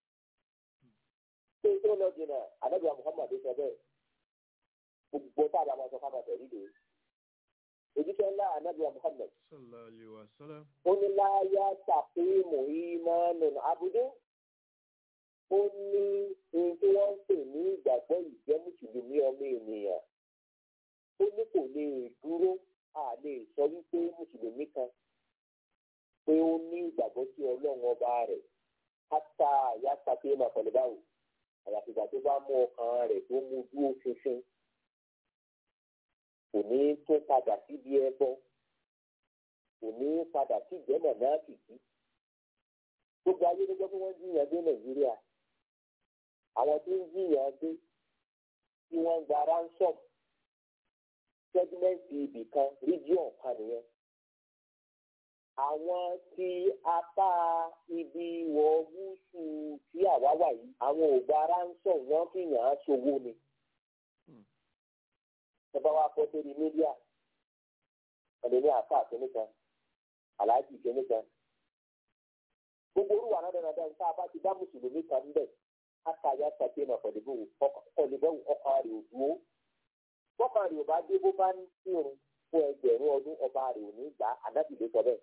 ṣé tó lọ jìnnà àdàbíà Muhammad sọ bẹ́ẹ̀ gbogbo tá a bá máa sọ fáwọn àtẹ̀rí lè ojúṣe ńlá àdàbíà Muhammad sallallahu alayhi wa sallam. ó ní láyà tàfíìmù ìmánù abudé ó ní ohun tí wọ́n ń pè ní ìgbàgbọ́ ìjẹ́ mùsùlùmí ọmọ ènìyàn ó ní kò lè dúró a lè sọ wípé mùsùlùmí kan pé ó ní ìgbàgbọ́ sí ọlọ́run ọba rẹ̀ káta yàtà pé mà pẹ̀lú báwò àyàfi ìgbà tó bá mú ọkàn rẹ̀ tó mú dúró ṣinṣin kò ní tó padà síbi ẹbọ kò ní padà sí ìjẹ́mọ̀ náà kìkì gbogbo ayé ló gbọ́ pé wọ́n jiyàn dé nàìjíríà àwọn tó ń jiyàn dé tí wọ́n ń gba ransom sẹ́gímẹ́ǹtì ibì kan region kan nìyẹn. àwọn tí apá ibi wọ gúúsù tí àwa wà yìí àwọn ò gba ransom wọ́n fi yàn án ṣòwò ni. ẹ bá wa kọ́ sórí mídíà ẹni ní àfa àtúnú kan aláàjì ìkíní kan. gbogbo orúwà náà dáná dáná tá a bá ti dá mùsùlùmí kan ń bẹ̀ ká yá sàkéèmà pẹ̀lú ọkọ̀ ọkọ̀ rẹ̀ ò dúró bọ́kàn rẹ̀ ò bá dé bó bá ń kírun fún ẹgbẹ̀rún ọdún ọba rẹ̀ ò ní gbà àdábì ló sọ bẹ́ẹ̀.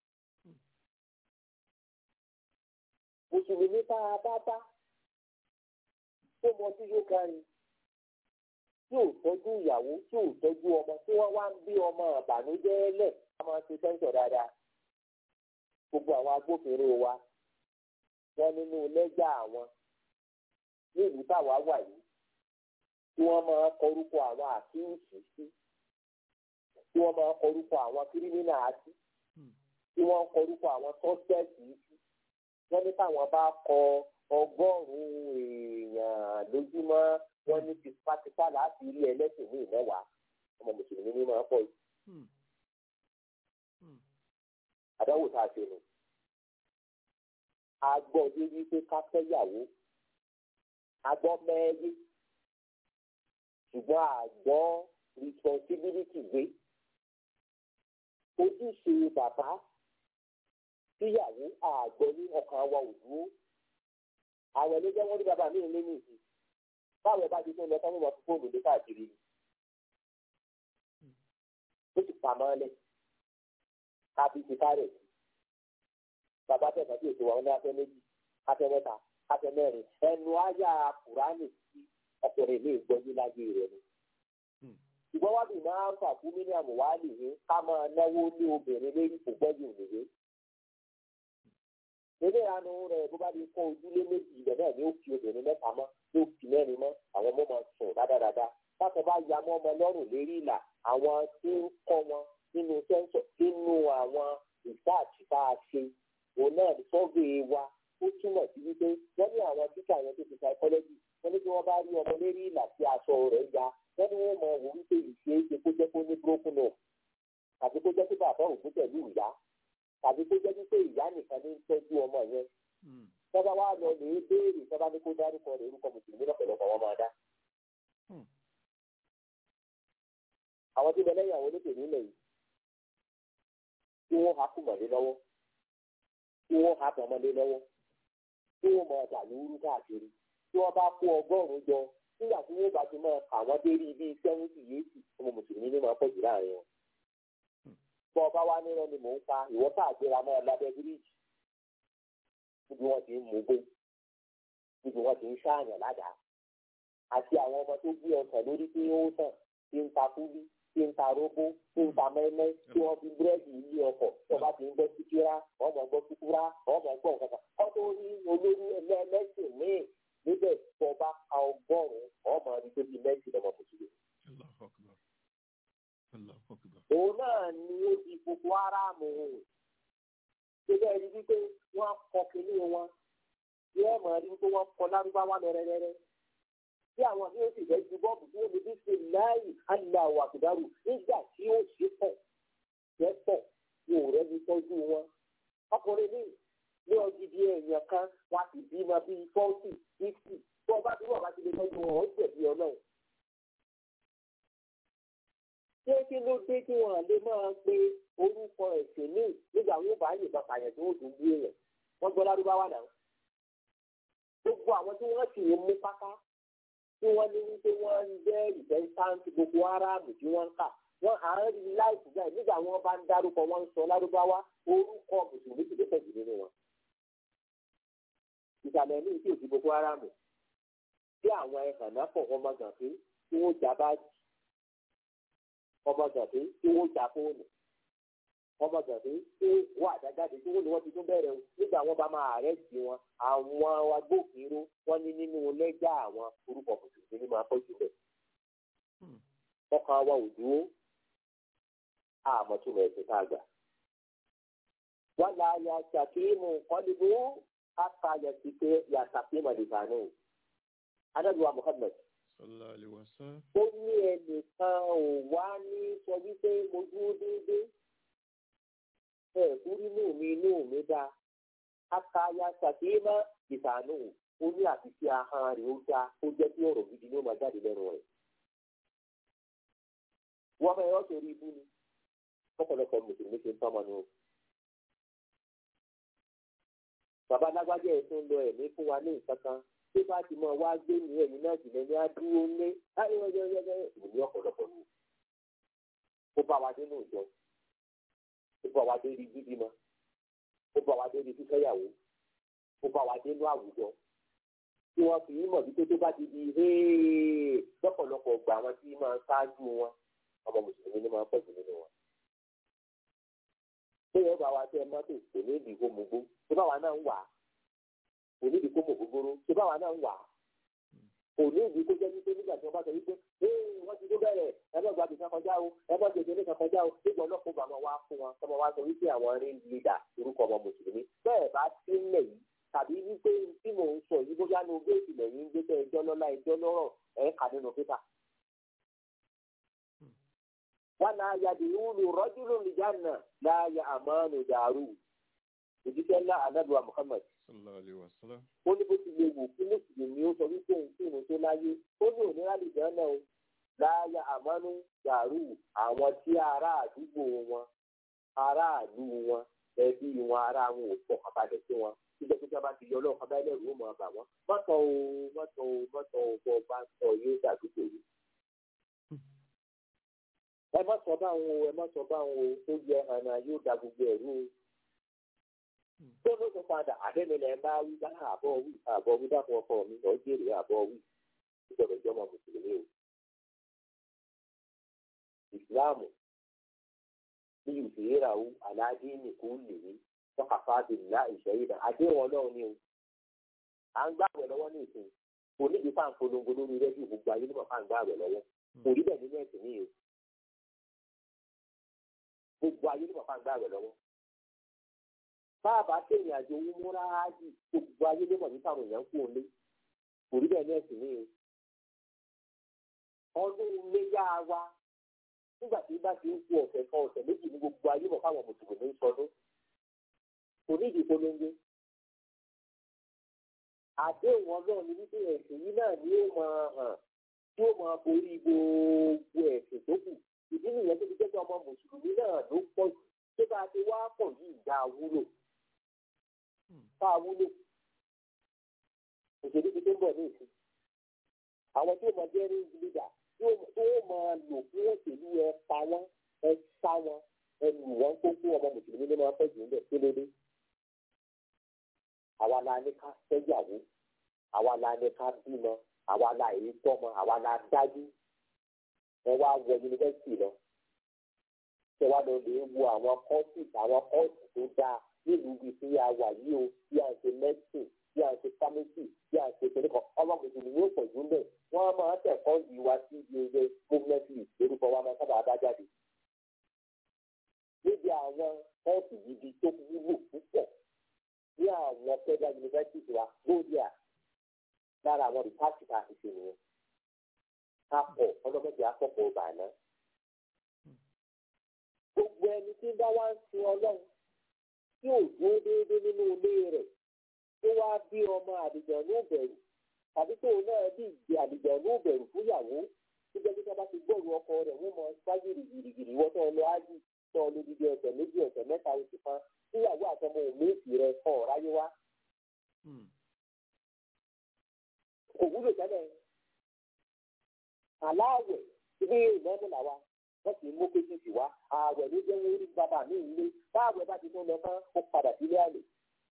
mùsùlùmí tá a bá bá tó mọ tí yóò kárí tí ò tọ́jú ìyàwó tí ò tọ́jú ọmọ tí wọ́n wá ń bí ọmọ àbànújẹ́ lẹ̀ ká máa ṣe sẹ́ńsọ̀ dáadáa. gbogbo àwọn agbófinró wa wọ́n nínú lẹ́jà àwọn ní ìlú táwa wà yìí tí wọ́n máa kọrúkọ àwọn àkíyèsí sí tí wọ́n máa kọrúkọ àwọn kírímínà sí tí wọ́n kọrúkọ àwọn sọ́spẹ̀tì sí wọ́n ní táwọn bá kọ ọgọ́rùn-ún èèyàn lójúmọ́ wọ́n ní tipátipá láti rí ẹlẹ́sìn ní ìmẹ́wàá ọmọ mùsùlùmí ní máa pọ̀ yìí. àdáwò tá a ṣe nù. a gbọ́ débi pé ká fẹ́yàwó a gbọ́ mẹ́ẹ́yé ṣùgbọ́n àgbọ́ responsibility gbé ojúṣe bàbá síyàwó àgbọ̀ ní ọkàn wa ò dúró àwọn ẹlẹ́jọ́ wọn ní bàbá mi lé ní ìsì báwọn bá ti tó lọ sọ́wọ́n fún fóònù dé káàkiri ni ó sì pa máa lẹ̀ kábí ti kárẹ̀ bàbá tẹ̀sán tí èso wa wọn ní afẹ́ méjì afẹ́ mẹ́ta afẹ́ mẹ́rin ẹnu ayá kùránì tí ọkùnrin mi gbọ́jú láyé rẹ̀ ni. ṣùgbọ́n wá bí máa ń fà fún mílíọ̀nù wá lè ní ká máa náwó ní obìnrin lórí kò gbọ́jú òmìnir ilé ìyanu rẹ̀ bó bá di kọ́ ojúlé méjì ibẹ̀ náà ni ó fi obìnrin mẹ́ta mọ́ ló fi mẹ́rin mọ́ àwọn ọmọ máa sùn dáadáa láti bá ya mọ́ ọmọ lọ́rùn lérí ìlà àwọn tí ń kọ́ wọn nínú sẹ́ńsọ̀ nínú àwọn ìsáàtì tá a ṣe òun náà sọ́gbé wa ó túmọ̀ sí wípé wọ́n ní àwọn tíkà yẹn tó ti psychology wọ́n ní kí wọ́n bá rí ọmọ lérí ìlà tí aṣọ rẹ̀ ya wọ́n ní wọ́n mọ̀ wò wípé ìṣeéṣe kó jẹ́ kó ní broken home àti kó jẹ́ kó bàbá òkú pẹ̀lú ìyá tàbí kó jẹ́ wípé ìyá nìkan ní ń tọ́jú ọmọ yẹn tọ́ba wa lọ lè béèrè tọ́ba ní kó dárúkọ rẹ̀ orúkọ mùsùlùmí lọ́pọ̀lọpọ̀ wọn máa dá. àwọn tí bẹlẹ́yìn àwọn olóṣèlú nílẹ̀ yìí tí wọ́n ha kùmọ̀lé lọ́wọ́ tí wọ́n ha tọmọlé lọ́wọ́ tí wọ́n máa dà lóru káàkiri tí wọ́n bá kó ọgọ́rùn-ún jọ nígbà tí wọ́n bá ti máa kà wọ́n dé rí bíi sẹ́wọ́ntì yéèkì ọmọ mùsùlùmí ní máa pọ̀ jù láàrin wọn. bọ́ ọba wa nírọ̀ ni mò ń pa ìwọ́ káàgbéra máa lábẹ́ bíríìjì níbi wọn ti ń mugbó níbi wọn ti ń ṣáàyàn ládàá àti àwọn ọmọ tó gbé ọsàn lórí tí ó tàn tí ń ta kúlí tí ń ta róbó tí ń ta mẹ́mẹ́ tí wọ́n fi búrẹ́dì ilé ọkọ̀ tí wọ́n bá ti ń gbọ́ síkírá wọ́n mọ̀ gbọ́ síkúrá wọ́n mọ̀ gbọ́ nǹkan kan wọ́n tó rí olórí ẹlẹ́sìn míì níbẹ̀ tó bá ka ọgọ́rùn-ún wọ́n mọ̀ ní tóbi mẹ́sìn lọ́mọ mùsùlùmí. òun náà ni ó di gbogbo aráàmù ṣẹlẹ̀ rí wípé wọ́n kọ kínní wọn bí ẹ mọ̀ rí wípé wọ́n kọ lárúbáwá lẹ́rẹ́rẹ́rẹ́ bí àwọn bí ó sì fẹ́ ju bọ́ọ̀bù tí ó lè fi ṣe láàyè aláwọ̀ àkùdárù nígbà tí ó ṣe pọ̀ jẹ́ pọ̀ wọn ò rẹ́ni tọ́jú wọn. ọkùnrin ní ní ọdídí èèyàn kan wọn ti bímọ bíi fọ́ọ̀tì fífì tí wọ́n bá bí wọ́n bá ti lè tọ́jú wọn ó jẹ̀bi ọlọ́run. ṣé kí ló dé kí wọn lè máa pe orúkọ ẹ̀sìn míì nígbà wọn bá yìnbọn pààyàn tí wọn tún gbé èèyàn wọn gbọ́ lárúbáwá náà. gbogbo àwọn tí wọ́n sì ń mú pátá tí wọ́n ní wípé wọ́n ń jẹ́ ìfẹ́ntáǹtì gbogbo aráàmù tí wọ́n ń kà wọ́n à ń rí láìpù bẹ́ẹ̀ nígbà wọn bá ń dárúkọ wọn ń sọ lárúbáwá orúkọ mùsùlùmí ti dẹ́sẹ̀ jù nínú wọn. ìsàlẹ̀ ní ìdí òsì gbogbo aráàmù tí àwọn ẹ̀hàn náà pọ̀ ọmọ gànfẹ́ tí wọ́n já báàgì ọmọ gànfẹ́ tí wọ́n já fóònù ọmọ gànfẹ́ tí wọ́n àdájáde tí wọ́n ní wọ́n ti tún bẹ̀rẹ̀ o nígbà wọn bá máa àrẹ́sì wọn àwọn agbófinró wọn ní nínú lẹ́jà àwọn orúkọ mùsùlùmí ní máa pọ̀ jù bẹ́ẹ̀. ọkàn wa ò dúró àmọ́túmọ̀ ẹ̀sìn tá a gbà. wọ́n la ya ṣàkíyèmù kọ́líbù káka yàtìké yàtàkíyèmù àdìbànú. adájọ́ muhammed. sallallahu alaihi wasallam. ó ní ẹnìkan ò wá ní sọ wípé mo dúró déédéé. ẹ kúrú inú mi inú mi dá. káka ya ṣàkíyèmù àdìbànú. ó ní àti tí ahọ́n rẹ̀ ó dá ó jẹ́ kí ọ̀rọ̀ gidi ló máa jáde lẹ́nu rẹ̀. wọ́n fẹ́ yọ́ sórí ibú ni ọ̀pọ̀lọpọ̀ mùsùlùmí ṣe ń tọ́mọ ni o. bàbá lágbájá ẹ̀ tó ń lọ ẹ̀mí fún wa ní nǹkan kan tó bá ti mọ wá gbé ní ẹ̀yìn náà jùlọ ní adúró lé ìlú ní ọ̀pọ̀lọpọ̀ ni. ó bá wa dé ní ìjọ ó bá wa dé rí bíbímọ ó bá wa dé rí fífẹ́yàwó ó bá wa dé ní àwùjọ tí wọ́n fi mọ̀ wípé tó bá ti di héé lọ́pọ̀lọpọ̀ gbà wọn tí máa ń ṣáájú wọn ọmọ mùsùlùmí ni máa ń pọ̀ jù nínú wọn bóyá bá wa tẹ mọ́tò kò ní ìdí kó mugbó tó bá wa náà ń wà á kò ní ìdí kó mọ̀ gbogbooro tó bá wa náà ń wà á kò ní ìdí kó jẹ́ wípé nígbà tí wọ́n bá sọ wípé ee wọ́n ti tó bẹ̀rẹ̀ ẹ bá gbàgbé kan kọjá o ẹ bá gbèsè ní kan kọjá o nígbà ọlọ́pàá bá wọn wá fún wọn tọmọ wa sọ wípé àwọn rí lídà orúkọ ọmọ mùsùlùmí bẹ́ẹ̀ bá sí nílẹ̀ yìí tàbí wípé tí mò ń sọ yìí bóyá ní ogé ìpìlẹ̀ yìí ń gbé tẹ́ ẹjọ́ lọ́lá ẹjọ́ lọ́rọ̀ ẹ̀ kà nínú pépà wana yadìrúlù rọ́júlù nìjànà láàyè àmọ́nù dàrú òjíṣẹ́ ńlá anábìwá muhammad. sallallahu alaihi wasallam. ó ní bó ti lè wù kí mùsùlùmí ó sọ wípé òun kí òun tó láyé ó ní òní rálì dáná o láàyè àmọ́nù dàrú àwọn tí ará àdúgbò wọn aráàlú wọn ẹbí wọn ará wọn ò pọ̀ kápálẹ̀ sí wọn nígbà tó sábà ti yọ ọlọ́ọ̀kan bá lẹ́rù ó mọ̀ ọ́ bà wọ́n mọ́tò o mọ́tò o mọ́tò o bọ́ bá ń sọ yóò dàdúgbò yìí ẹ má sọ báwọn o ẹ má sọ báwọn o ó yẹ àná yóò da gbogbo ẹrú o tó ló tún padà àdémilẹ̀ ń bá wí bá àbọ̀ wí àbọ̀ wí dákun ọkọ mi lọ jèrè àbọ̀ wí ìjọba ìjọba mùsùlùmí o. ìsìláàmù bí ìfìyèràwó aláàdé nìkú lèwe tọ́kàfà bìnnà ìṣẹ́yìdà àdéhùn ọlọ́run ni o. à ń gbàgbẹ́ lọ́wọ́ ní ìsìn kò ní ìdí fáwọn polongo lórí rẹ́díò gbogbo ayé nígbà fáwọn gbàgbẹ́ lọ́wọ́ kò rí bẹ́ẹ̀ nínú ẹ̀sìn ní o. gbogbo ayé nígbà fáwọn gbàgbẹ́ lọ́wọ́ báàbá tẹ̀yìn àjò owó múra ájì gbogbo ayé ló mọ̀ nípa àwọn èèyàn kú òun lé kò rí bẹ́ẹ̀ ní ẹ̀sìn ní o. ọdún léyà wa nígbà tí bá ti ń kú ọ̀sẹ̀ kan ọ̀sẹ̀ méjì ní gbogbo ayé mọ̀ fáwọn mùsùlùmí ń sọdún kò ní ìdí polongo. àdéhùn ọlọ́run ní wípé ẹ̀sìn yìí náà ni ó máa hàn tí ó máa borí gbogbo ẹ̀sìn tó kù ìdí nìyẹn tó fi jẹ́ pé ọmọ mùsùlùmí náà ló pọ̀ jù tó bá ti wá pọ̀ yìí ìjà wúlò tá a wúlò òṣèlú ti tó ń bọ̀ ní ìsìn àwọn tí ó máa jẹ́ rí lídà tí ó máa lò fún òṣèlú ẹ pa wọ́n ẹ sá wọn ẹ lù wọ́n tó kú ọmọ mùsùlùmí ló máa pẹ́ jù ń bẹ̀ kí ló dé. àwa la ní ká fẹ́yàwó àwa la ní ká bímọ àwa la èyí tọ́mọ àwa la dájú ẹ wá wọ yunifásitì lọ ṣe wá lọ lè wo àwọn kọ́ọ̀sì àwọn kọ́ọ̀sì tó dáa nílùú ibi tí a wà yìí o bí a ń ṣe mẹ́sìn bí a ń ṣe fámẹ́sì bí a ń ṣe kìnìkan ọmọ mùsùlùmí yóò pọ̀ jù lẹ̀ wọ́n máa ń tẹ̀kọ́ yìí wá sí ibi ẹgbẹ́ gómìnàtì lórúkọ wa máa sábà bá jáde. níbi àwọn kọ́ọ̀sì gidi tó wúlò púpọ̀ ní àwọn federal university wa lóríà lára àwọn rìpáàtì ká ti ṣe nìyẹn. ká pọ̀ ọlọ́mọdé akọ́kọ̀ ọba náà gbogbo ẹni tí bá wá ń sin ọlọ́run tí ò dúró déédéé nínú ilé rẹ̀ tó wá bí ọmọ àdìgbọ̀n ní ìbẹ̀rù tàbí tó náà bí ìgbé àdìgbọ̀n ní ìbẹ̀rù fúyàwó tó jẹ́ kíkọ́ bá ti gbọ́rù ọkọ rẹ̀ wọ́n mọ ṣáájú gìrìgìrì wọ́n tó lọ ájì tó lọ dídí ọ̀sẹ̀ méjì ọ̀sẹ̀ mẹ́ta oṣù kan fúyàwó àtọmọ òmìnirì rẹ̀ kọ̀ ráyé wá. kò wúlò tẹ́lẹ̀ aláàwẹ̀ ibi ìmọ̀ọ́mù làwa wọ́n sì mú kéjìjì wá ààwẹ̀ ló jẹ́ wọ́n rí bàbá mi ilé báàwẹ̀ bá ti tún lọ tán ó padà sílé àlè.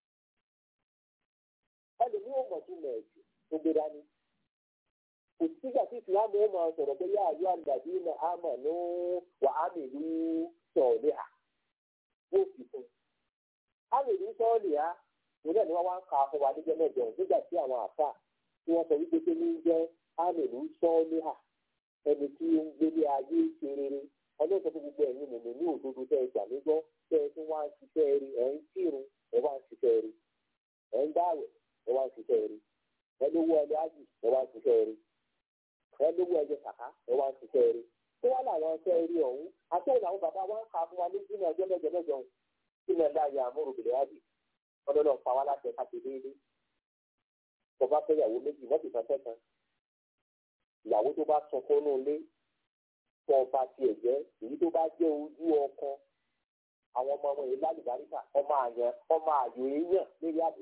ẹlòmíì ò mọ̀ tún mẹ̀ẹ̀jù tó gbé dání. kò sígbà tí ìsìlámù ó máa sọ̀rọ̀ pé yá àyọ̀ àgbàdì iná àmọ̀ ní wà á mi lú sọ̀ọ̀lì à yóò fi fún un. á mi lú sọ̀ọ̀lì à òun náà ni wọ́n wá ń ka fún wa níjẹ́ mẹ́jọ nígbà tí àwọn àfà tí wọ́n sọ wípé pé ní jẹ́ á mi lú sọ̀ọ̀lì à ẹni tí ó ń gbélé ayé ṣe rere ọlọ́run tó gbogbo ẹ̀yin mòmí ní òdodo tẹ́ ẹ gbàgbọ́ tẹ́ ẹ tún wá ń ṣiṣẹ́ rí ẹ̀ ń kírun ẹ̀ wá ń ṣiṣẹ́ rí ẹ̀ ń dáwẹ̀ ẹ̀ wá ń ṣiṣẹ́ rí ẹ̀ lówó ẹlẹ́ ájì ẹ̀ wá ń ṣiṣẹ́ rí ẹ̀ lówó ẹjẹ kàkà ẹ̀ wá ń ṣiṣẹ́ rí tó wá làwọn ṣẹ́ rí ọ̀hún àti òun àwọn bàbá wa ń ka fún wa ní sínú ọjọ́ mẹ́jọ mẹ́jọ sínú ẹ̀dá ayé àmúròbìnrin ájì ọlọ́run pa wá láti ẹ̀ka ti déédéé bọ́bá fẹ́yàwó méjì mọ́tì kan tẹ́kan ìyàwó tó bá sọ fún un lé tó ọba tiẹ̀ jẹ́ èyí tó bá jẹ́ ojú ọkọ àwọn ọmọ ọmọ yìí lálùbáríkà ọmọ àyàn ọmọ àyò èèyàn lórí àbò.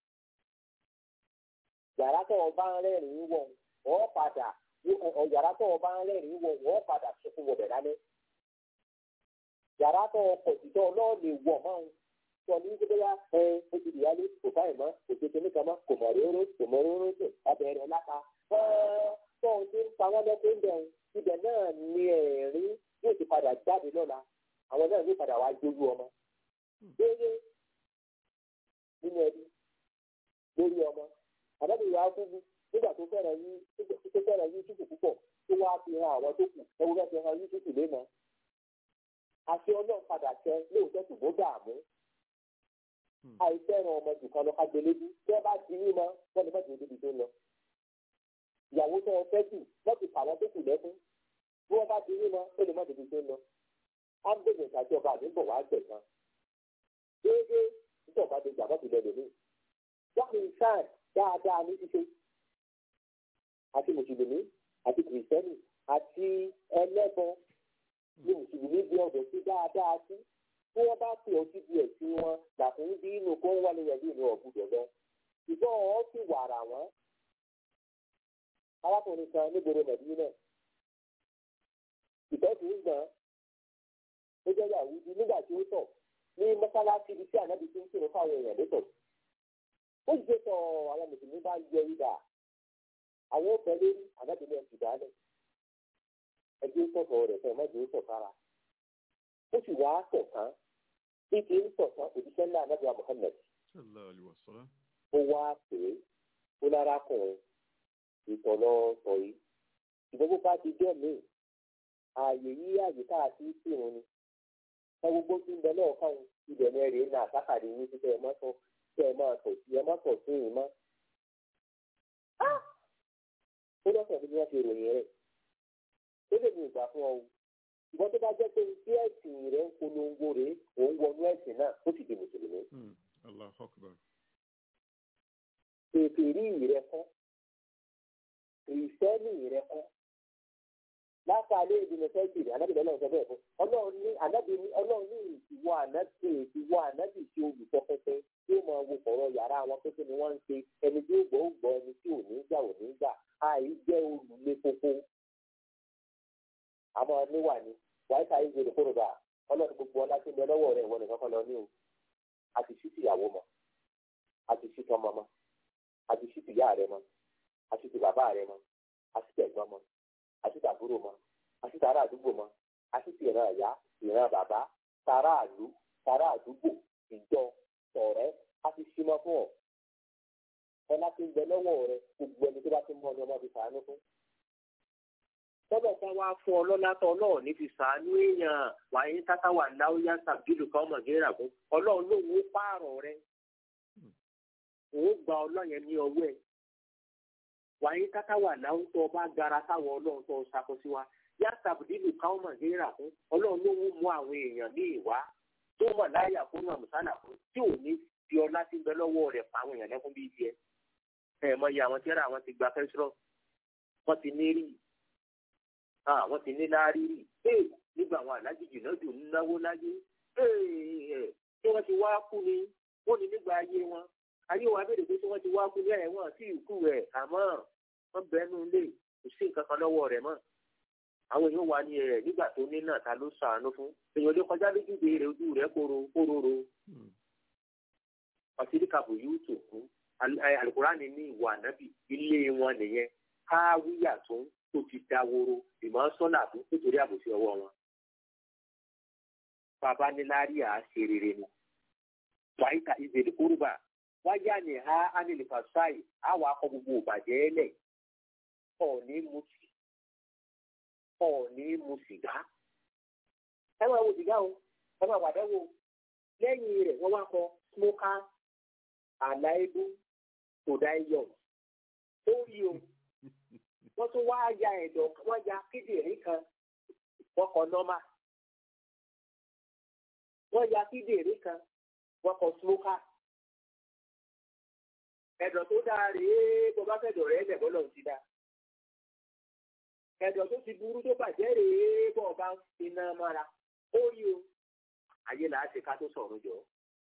yàrá tó ọba ń rẹ́rìn-ín wọ̀ wọ́n padà yàrá tó ọba ń rẹ́rìn-ín wọ̀ wọ́n padà sunkún wọ̀bẹ̀ lálẹ́. yàrá tó ọkọ̀ tìtọ́ náà lè wọ̀ mọ́ ọ́n sọ ní gbogbo ya ẹ ó ti dìyálé kò báyìí mọ́ kò tètè níkan mọ́ kò mọ̀ róró kò mọ̀ róró tó abẹ́rẹ́ láta tó ń ti ń pa wọ́n lẹ́kọ̀ọ́ ń bẹ̀rù ibẹ̀ náà ni ẹ̀rín yóò ti padà jáde lọ́la àwọn náà yóò padà wá jójú ọmọ. Déédéé nínú ẹbí lórí ọmọ. Àbẹ́bí ìyá kúkú nígbà tó fẹ́ràn yí tó fẹ́ràn yí tútù púpọ̀ tó wá fi hàn àwọn tó kù ẹwú fẹ́ fi hàn yí tútù léna. Àṣẹ ọlọ́run padà tẹ lóòótọ́ ṣùgbọ́n dààmú. Àìfẹ́ràn ọmọ jù kan lọ ká gbélébú. Bí wọ́n bá ti rí mọ́, wọ́n ní mọ́tò ìdíbi tó ń lọ ìyàwó tó ń fẹ́ jù wọ́n ti fà wọ́n tó kù lẹ́kún bí wọ́n bá ti rí lọ ó lè má tètè tó ń lọ. á ń bèèrè ìtàjì ọba àdúgbò wàá gbẹ̀ kan. déédéé nígbà ọba ti gbàgbọ́ ti lẹ́lẹ̀ mí. wọ́n fi sáà dáadáa ní ṣíṣe. àti mùsùlùmí àti kìrìsìtẹ́nì àti ẹlẹ́bọ ní mùsùlùmí bí ọ̀dọ̀ sí dáadáa sí. bí wọ́n bá fi ọtí di ẹ̀sìn wọn làkún bí inú kó ń wálé yẹn bí inú ọ̀gbùdọ̀ lọ. ìbọn ọ̀ sì wàrà wọn arákùnrin kan nígboro mẹ̀dínà ìtọ́jú ń gbọ́n ó jẹ́ yàwùdí nígbà tí ó tọ̀ ní mọ́sálásí ibi tí ànábì ti ń kírun fáwọn èèyàn lẹ́tọ̀ ó jẹ́ sọ àwọn mùsùlùmí bá yẹ ìdá àwọn ó fẹ́ lórí ànábì ní ẹ̀sìn dálẹ̀ ẹgbẹ́ sọ̀tọ̀ rẹ̀ fẹ́ mọ́jú ó sọ̀kára ó sì wá sọ̀tán bí kì í sọ̀tán òjíṣẹ́ ńlá ànábì wa Muhammad sallallahu alaihi wasallam. ó wá pè é ó lára kùnrin ìtọ̀lọ́ sọ yìí ṣùgbọ́n bó bá ti jẹ́ míì ààyè yí àyè tá a ti ń kírun ni ẹ gbogbo tí ń bẹ náà káwọn ibẹ̀ ní ẹ̀rẹ̀ náà sákàdé yín títẹ̀ ẹ má sọ kí ẹ máa tọ̀ sí ẹ má tọ̀ sí yìí mọ́. ó lọ́sọ̀ bí wọ́n ṣe ròyìn rẹ̀ ó lè ní ìgbà fún ọ o ṣùgbọ́n tó bá jẹ́ pé tí ẹ̀sìn rẹ̀ ń polongo rẹ̀ òun wọnú ẹ̀sìn náà ó sì di mùsùlùmí. Hmm. Allahu akbar. ètò ìrí rẹ̀ kọ́ kìrìsìtẹ́nì rẹ̀ kọ́ látàlẹ́ ìdùnnú fẹ́ẹ́sì rẹ̀ anábìlẹ̀ ọlọ́run sọ bẹ́ẹ̀ fún ọlọ́run ní anábì ní ọlọ́run ní ìwọ ànábì ìwọ ànábì tí olùkọ́ pẹ́pẹ́ tí ó máa wo kọ̀rọ̀ yàrá àwọn pẹ́pẹ́ ni wọ́n ń ṣe ẹni tí ó gbọ́ ó gbọ́ ẹni tí ò ní gbà ò ní gbà àì jẹ́ olùlé koko. àmọ́ níwà ni wàá ká ìgbè lè kóró bá ọlọ́run gbogbo ọlá tí ń bẹ lọ́wọ́ rẹ̀ ìwọ nìkan kan lọ ní o àti sí tìyàwó mọ́ àti sí tọmọ mọ́ àti sí tìyá rẹ̀ mọ́ àti ti bàbá rẹ̀ mọ́ àti tẹ̀gbọ́n mọ́ àti tàbúrò mọ́ àti tàrà àdúgbò mọ́ àti ti ìran ìyá ìran bàbá tàrà àlú tàrà àdúgbò ìjọ ọ̀rẹ́ àti símọ fún ọ ọlá tí ń bẹ lọ́wọ́ rẹ gbogbo ẹni tó bá ti mọ ni ọmọ fi sàánú fún. tọ́bọ̀ kan wá fún ọ lọ́lá tọ́ ọlọ́run ní fi sàánú èèyàn wàyí tátà wà láwùjá tàbílù kan ọmọ gẹ́rà fún ọlọ́run ló wó pààrọ̀ rẹ òun gba ọlọ́yẹn ní ọwọ́ ẹ̀ wàyí tátà wà láwùjọ ọba gara táwọn ọlọ́run tó ń ṣàkóso wa yàtà bùdílù káwọn màgẹ́rà fún ọlọ́run ló wó mú àwọn èèyàn ní ìwá tó mọ̀ láyà fún àmùsánà fún tí ò ní fi ọlá tí ń bẹ lọ́wọ́ rẹ̀ pa àwọn èèyàn lẹ́kún bíi tiẹ̀ ẹ̀ mọ iye àwọn tíra àwọn ti gba fẹ́sírọ̀ wọ́n ti ní rí wọ́n ti ní láárí rí ee nígbà àwọn alájèjì náà dùn náwó láyé ee tí wọ́n ti wá kú ni wọ́n ní nígbà ayé wọn ayé wa béèrè pé tí wọ́n ti wá kú ní ẹ̀wọ̀n sí ìkú rẹ̀ àmọ́ wọ́n bẹ́ẹ̀ lé kò sí nǹkan kan lọ́wọ́ rẹ̀ mọ́ àwọn èèyàn wà ní ẹ nígbà tó ní náà ta ló sàánú fún èèyàn lè kọjá lójúde rẹ ojú rẹ kóró kóróró ọtíríkàbù yóò tó kú alukurani ní ìwà ànábì ilé wọn nìyẹn káwíyà tó ń tó ti dáwóró ìmọ̀ sọ́nà àbú nítorí àbòsí ọwọ́ wọn. bàbá ní lárí à á ṣe rere ni wàyíta ìbèlè kúrúbà wáyà ní ha ánìlìfàṣáì àwọn akọ gbogbo òbàjẹ́ lẹ̀ ọ̀ ní mutí ọ̀ọ́ni mu sìgá. ẹ máa wo sìgá o ẹ máa wà dẹ́wò lẹ́yìn rẹ̀ wọ́n wá kọ smoker àláìbú tòdáìyọ̀ ó rí o wọ́n tún wá ya ẹ̀dọ̀ wọ́n ya kíndìnrín kan wọ́n kọ nọ́mà wọ́n ya kíndìnrín kan wọ́n kọ smoker ẹ̀dọ̀ tó dáa rèé bó bá fẹ́ dọ̀rẹ́ ẹ̀ lẹ́bọ̀ lọ́n ti dáa ẹ̀dọ̀ tó ti burú tó bàjẹ́ rèé bọ́ ọba iná mára ó yí o ayé là á ṣe ká tó sọ̀rọ̀ jọ.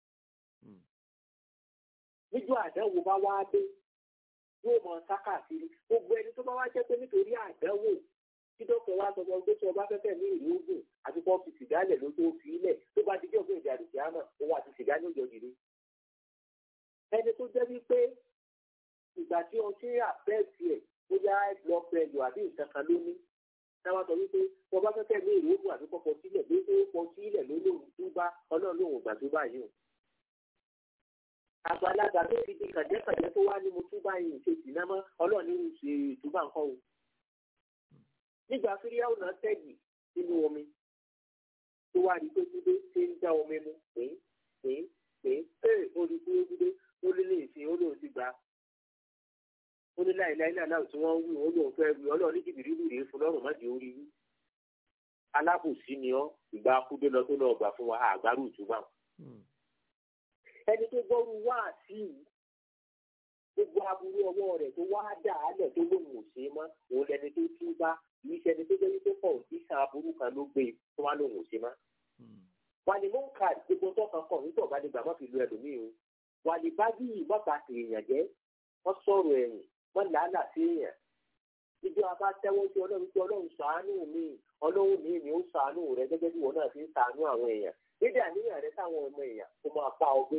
níjọ́ àdánwò bá wá dé yóò mọ sákàkiri gbogbo ẹni tó bá wá jẹ́ pé nítorí àdánwò tí dókítà wa sọ fún ọ pé tí ọba fẹ́fẹ́ ní ìlú ogun àti kọ́ fi sìgá lẹ̀ ló tó fi ilẹ̀ tó bá dijọ́ fún èdè àdùsí àmọ́ òun àti sìgá ní òjò dìde. ẹni tó jẹ́ wípé ìgbà tí ọtí àbẹ́ẹ̀tì ẹ̀ bóyá lọ pẹ̀lú àbí nǹkan kan ló ní táwa sọ wípé wọn bá fẹ́fẹ́ ní èrè ogun àbí kọ́kọ́ sílẹ̀ bí ó kọ́ sílẹ̀ ló lóun tó bá ọlọ́run lòun gbà tó báyìí o. àgbàlagbà tó ti di kàjẹ́kàjẹ́ tó wá ní mo tún báyìí ṣe sì náà mọ́ ọlọ́run ní ṣe ìtúbà nǹkan o. nígbà fíríàwó náà tẹ̀gì nínú omi tó wá rí pé gbígbé ṣe ń já omi mu pé pé pé pé ó rí pé gbígbé ó lé lè ṣe ó lóun ti gbà ó ní láìláì náà náà tí wọ́n ń wí ó lóun fẹ́ wí ọlọ́run ní jìbìrì wù rèé fún lọ́rùn má di orí wí. alábòsí ni ọ́ ìgbà akúdé lọ tó lọ gbà fún wa àgbárù ìtúbà. ẹni tó gbọ́rú wá sí i gbogbo aburú ọwọ́ rẹ̀ tó wá dà á lẹ̀ tó lóun ò ṣe é mọ́ òun lẹni tó tú bá kìí ṣẹni tó jẹ́ wípé pọ̀ sí sàn aburú kan ló gbé tó wá lóun ò ṣe mọ́. wà ní mọ́ǹkà gbogbo tó kan kọ̀ nítorí ọ̀bá nígbà má fi lu ẹlòmíì o wà ní bá bí ìmọ̀ta èèyàn jẹ́ wọ́n sọ̀rọ̀ ẹ̀yìn wọ́n làálà sí èèyàn ìjọ abá tẹ́wọ́ sí ọlọ́run tí ọlọ́run ṣàánú mi ọlọ́run mi ni ó ṣàánú rẹ gẹ́gẹ́ bí wọn náà fi ń ṣàánú àwọn èèyàn níbi àníyàn rẹ táwọn ọmọ èèyàn kó máa pa ọgbẹ́.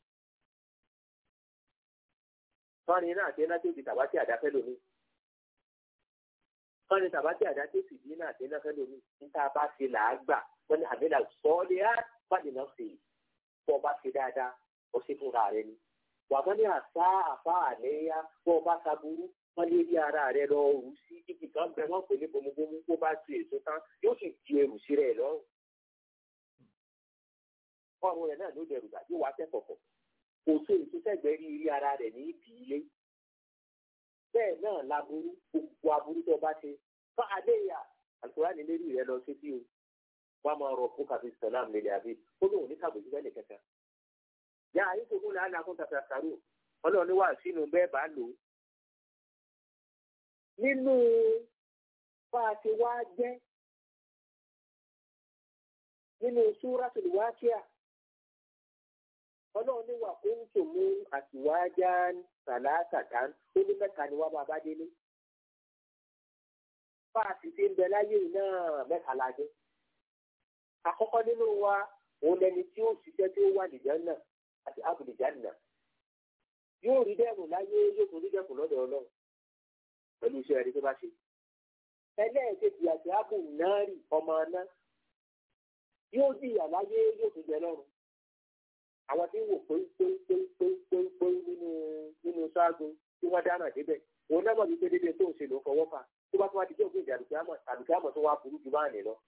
fọ́nrin náà àti ẹ̀ná tó di tàbátì àdáfẹ́ lómi. fọ́nrin tàbátì àdáfẹ́ sì dín náà àti ẹ̀ná fẹ́ lómi. níta bá ṣe là á gbà wọ́n ní àbẹ́là sọ́ọ́lì á fàdé náà ṣe bọ́ ọ bá ṣe dáadáa ó ṣe fúnra rẹ ni. wà wọ́n ní àṣà àfa àléyá bọ́ ọ bá ṣaburú wọ́n lé rí ara rẹ lọ rù sí ibi kan bẹ wọ́n pè ní bomubomu kó bá tu èso tán yóò sì di ẹrù sí rẹ̀ lọ́rùn. ọrùn rẹ̀ náà ló dẹrù gbà yóò wá tẹ́kọ̀kọ̀ kò tó ìtúsẹ̀gbẹ́ rí rí ara rẹ̀ ní ibi ilé. bẹ́ẹ̀ náà laburú gbogbo aburú tó bá ṣe fún adéyà àlùkòrá ní lérí rẹ lọ sí bí o wọ́n máa rọ fún kàfí sàlám lélẹ̀ àbí ó lóun ní kàbòjú bẹ́ẹ̀ nìkankan. yá ayé tó kún làálàá fún tàfà sàrò ọlọ́run ní wà sínú bẹ́ẹ̀ bá lò ó. nínú bá a ti wá jẹ́ nínú súrátùl wákíà ọlọ́run ní wà kó ń tò mú àtiwájá sàlásàtà ó ní mẹ́ta ni wá bàbá délé. bá a sì ti ń bẹ láyé náà mẹ́ta la jẹ́. àkọ́kọ́ nínú wa òun lẹni tí ó ṣiṣẹ́ tí ó wà nìjánà àti abùnìjánà. yóò rí dẹ́kun láyé yóò tún rí dẹ́kun lọ́dọ̀ ọlọ́run pẹ̀lú iṣẹ́ rẹ̀ tó bá ṣe. ẹlẹ́ẹ̀kejì àti abùnárì ọmọ náà yóò jìyà láyé yóò tún jẹ lọ́run àwọn tí ń wò pé-pé-pé-pé-pé nínú nínú ṣáàgùn tí wọ́n dáná débẹ̀ òun náà mọ̀ wípé dédé tó ń ṣe ló fọwọ́ fà tó bá tún wá di jẹ́ òfin ìdàlùkíámọ̀ àlùkíámọ̀ tó wá burú ju báà ní lọ.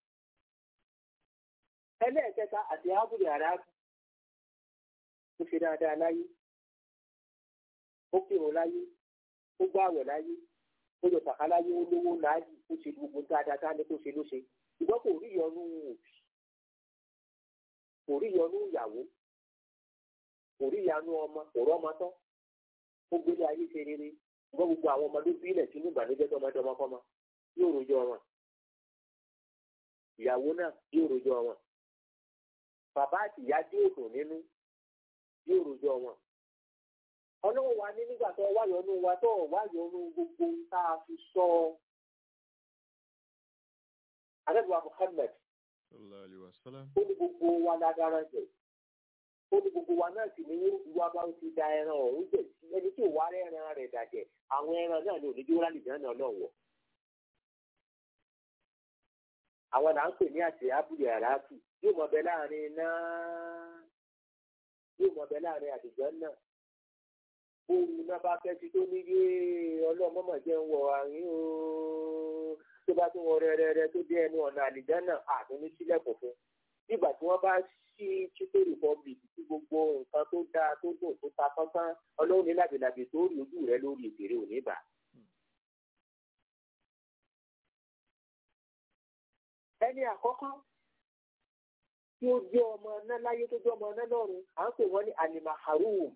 ẹlẹ́ẹ̀kẹta àti ábùlé àràbù ó ṣe dáadáa láyé ó kírun láyé ó gbààwẹ̀ láyé ó yọ sàká láyé ó lówó láàyè ó ṣe gbogbo dáadáa tá a ní kó ṣe ló ṣe ṣùgbọ́n kò rí ìyọnu òbí kò rí ìyọnu ìyàwó kò rí ìyanu ọmọ kò rọ́mọ tán ó gbélé ayé ṣe rere ṣùgbọ́n gbogbo àwọn ọmọdé bílẹ̀ sínú ìbànújẹ́ tó ọmọdé ọmọkọ́mọ yóò rojọ́ wọn ìyàwó náà yóò rojọ́ wọn bàbá àti ìyá tí yóò dùn nínú yóò rojọ́ wọn ọlọ́wọ́ wa ní nígbà tó wáyọ̀nù wa tó wáyọ̀nù gbogbo tá a fi sọ adébùwà Muhammad sallallahu alaihi wasallam. ó ní gbogbo wa lágbára jẹ ó ní gbogbo wa náà sì ní ìwà bá ti da ẹran ọ̀hún jẹ sí ẹni tí ò wá rẹ́ran rẹ̀ dàjẹ́ àwọn ẹran náà ní onídìí wúrà nìjẹ́ náà náà wọ̀. àwọn là ń pè ní àti abúlé àràtù yóò mọ bẹ láàrin náà yóò mọ bẹ láàrin àdìjọ náà bóun náà bá fẹ́ ti tó níyé ọlọ́mọ́mọ́ jẹ́ ń wọ àárín o tó bá tún wọ rẹ́rẹ́rẹ́ tó dé ẹnu ọ̀nà àlìjá náà àtún ní sílẹ̀kùn fún nígbà tí wọ́n bá ṣí chico republic tí gbogbo nǹkan tó dáa tó dùn tó ta sánsán ọlọ́run ní làbìlàbì tó rí ojú rẹ lórí ìbèrè òní bà. ẹni àkọ́kọ́ tí ó jẹ́ ọmọ náà láyé tó jẹ́ ọmọ náà lọ́run à ń pè wọ́n ní alimaharum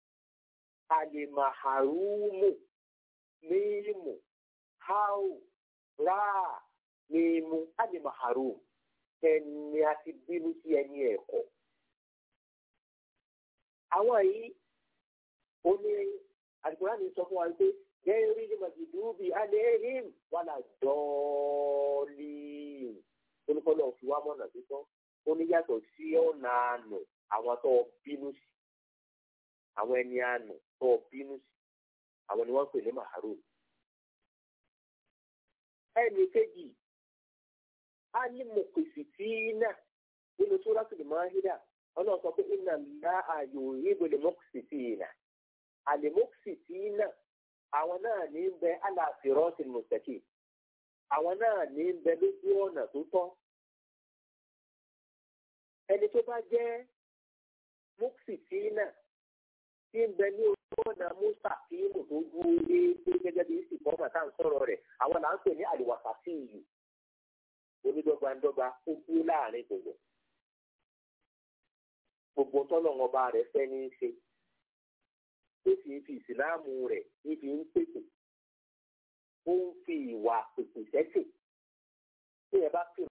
alimaharumu mímu hau ráà mímu alimaharum ẹni a ti bínú sí ẹni ẹ̀kọ́. àwọn yìí ó ní àdìgbòrán mi sọ fún wa pé gẹ́rí ní màjìdúbì aléhìm wà lá dọ́ọ̀lì olùkọ́lọ́ fi wá mọ̀nà títọ́ ó ní yàtọ̀ sí ọ̀nà àánú àwọn tó bínú sí àwọn ẹni àánú tó bínú sí àwọn ni wọ́n pè ní maharum. ẹnì kejì alimokisitiina nínú suratul Maida ọlọ́run sọ pé iná ńlá ayò ìbòlè mokisitiina alimokisitiina àwọn náà ní bẹ aláàfin mùsẹ̀kì àwọn náà ní bẹ lójú ọ̀nà tó tọ́ ẹni tó bá jẹ́ mokisitiina tí ń bẹ ní ojú ọ̀nà mustaqimu tó dúró lé gẹ́gẹ́ bí ìsìnkọ́mà tá à ń sọ̀rọ̀ rẹ̀ àwọn là ń pè ní àlùwàsàtì yìí onídọ́gbandọ́gba ó kú láàrin gbogbo gbogbo tọ́lọ̀ ọba rẹ̀ fẹ́ ní í ṣe ó sì ń fi ìsìláàmù rẹ̀ níbi ń pèsè ó ń fi ìwà pèsè sẹ́sẹ̀ tí ẹ bá fi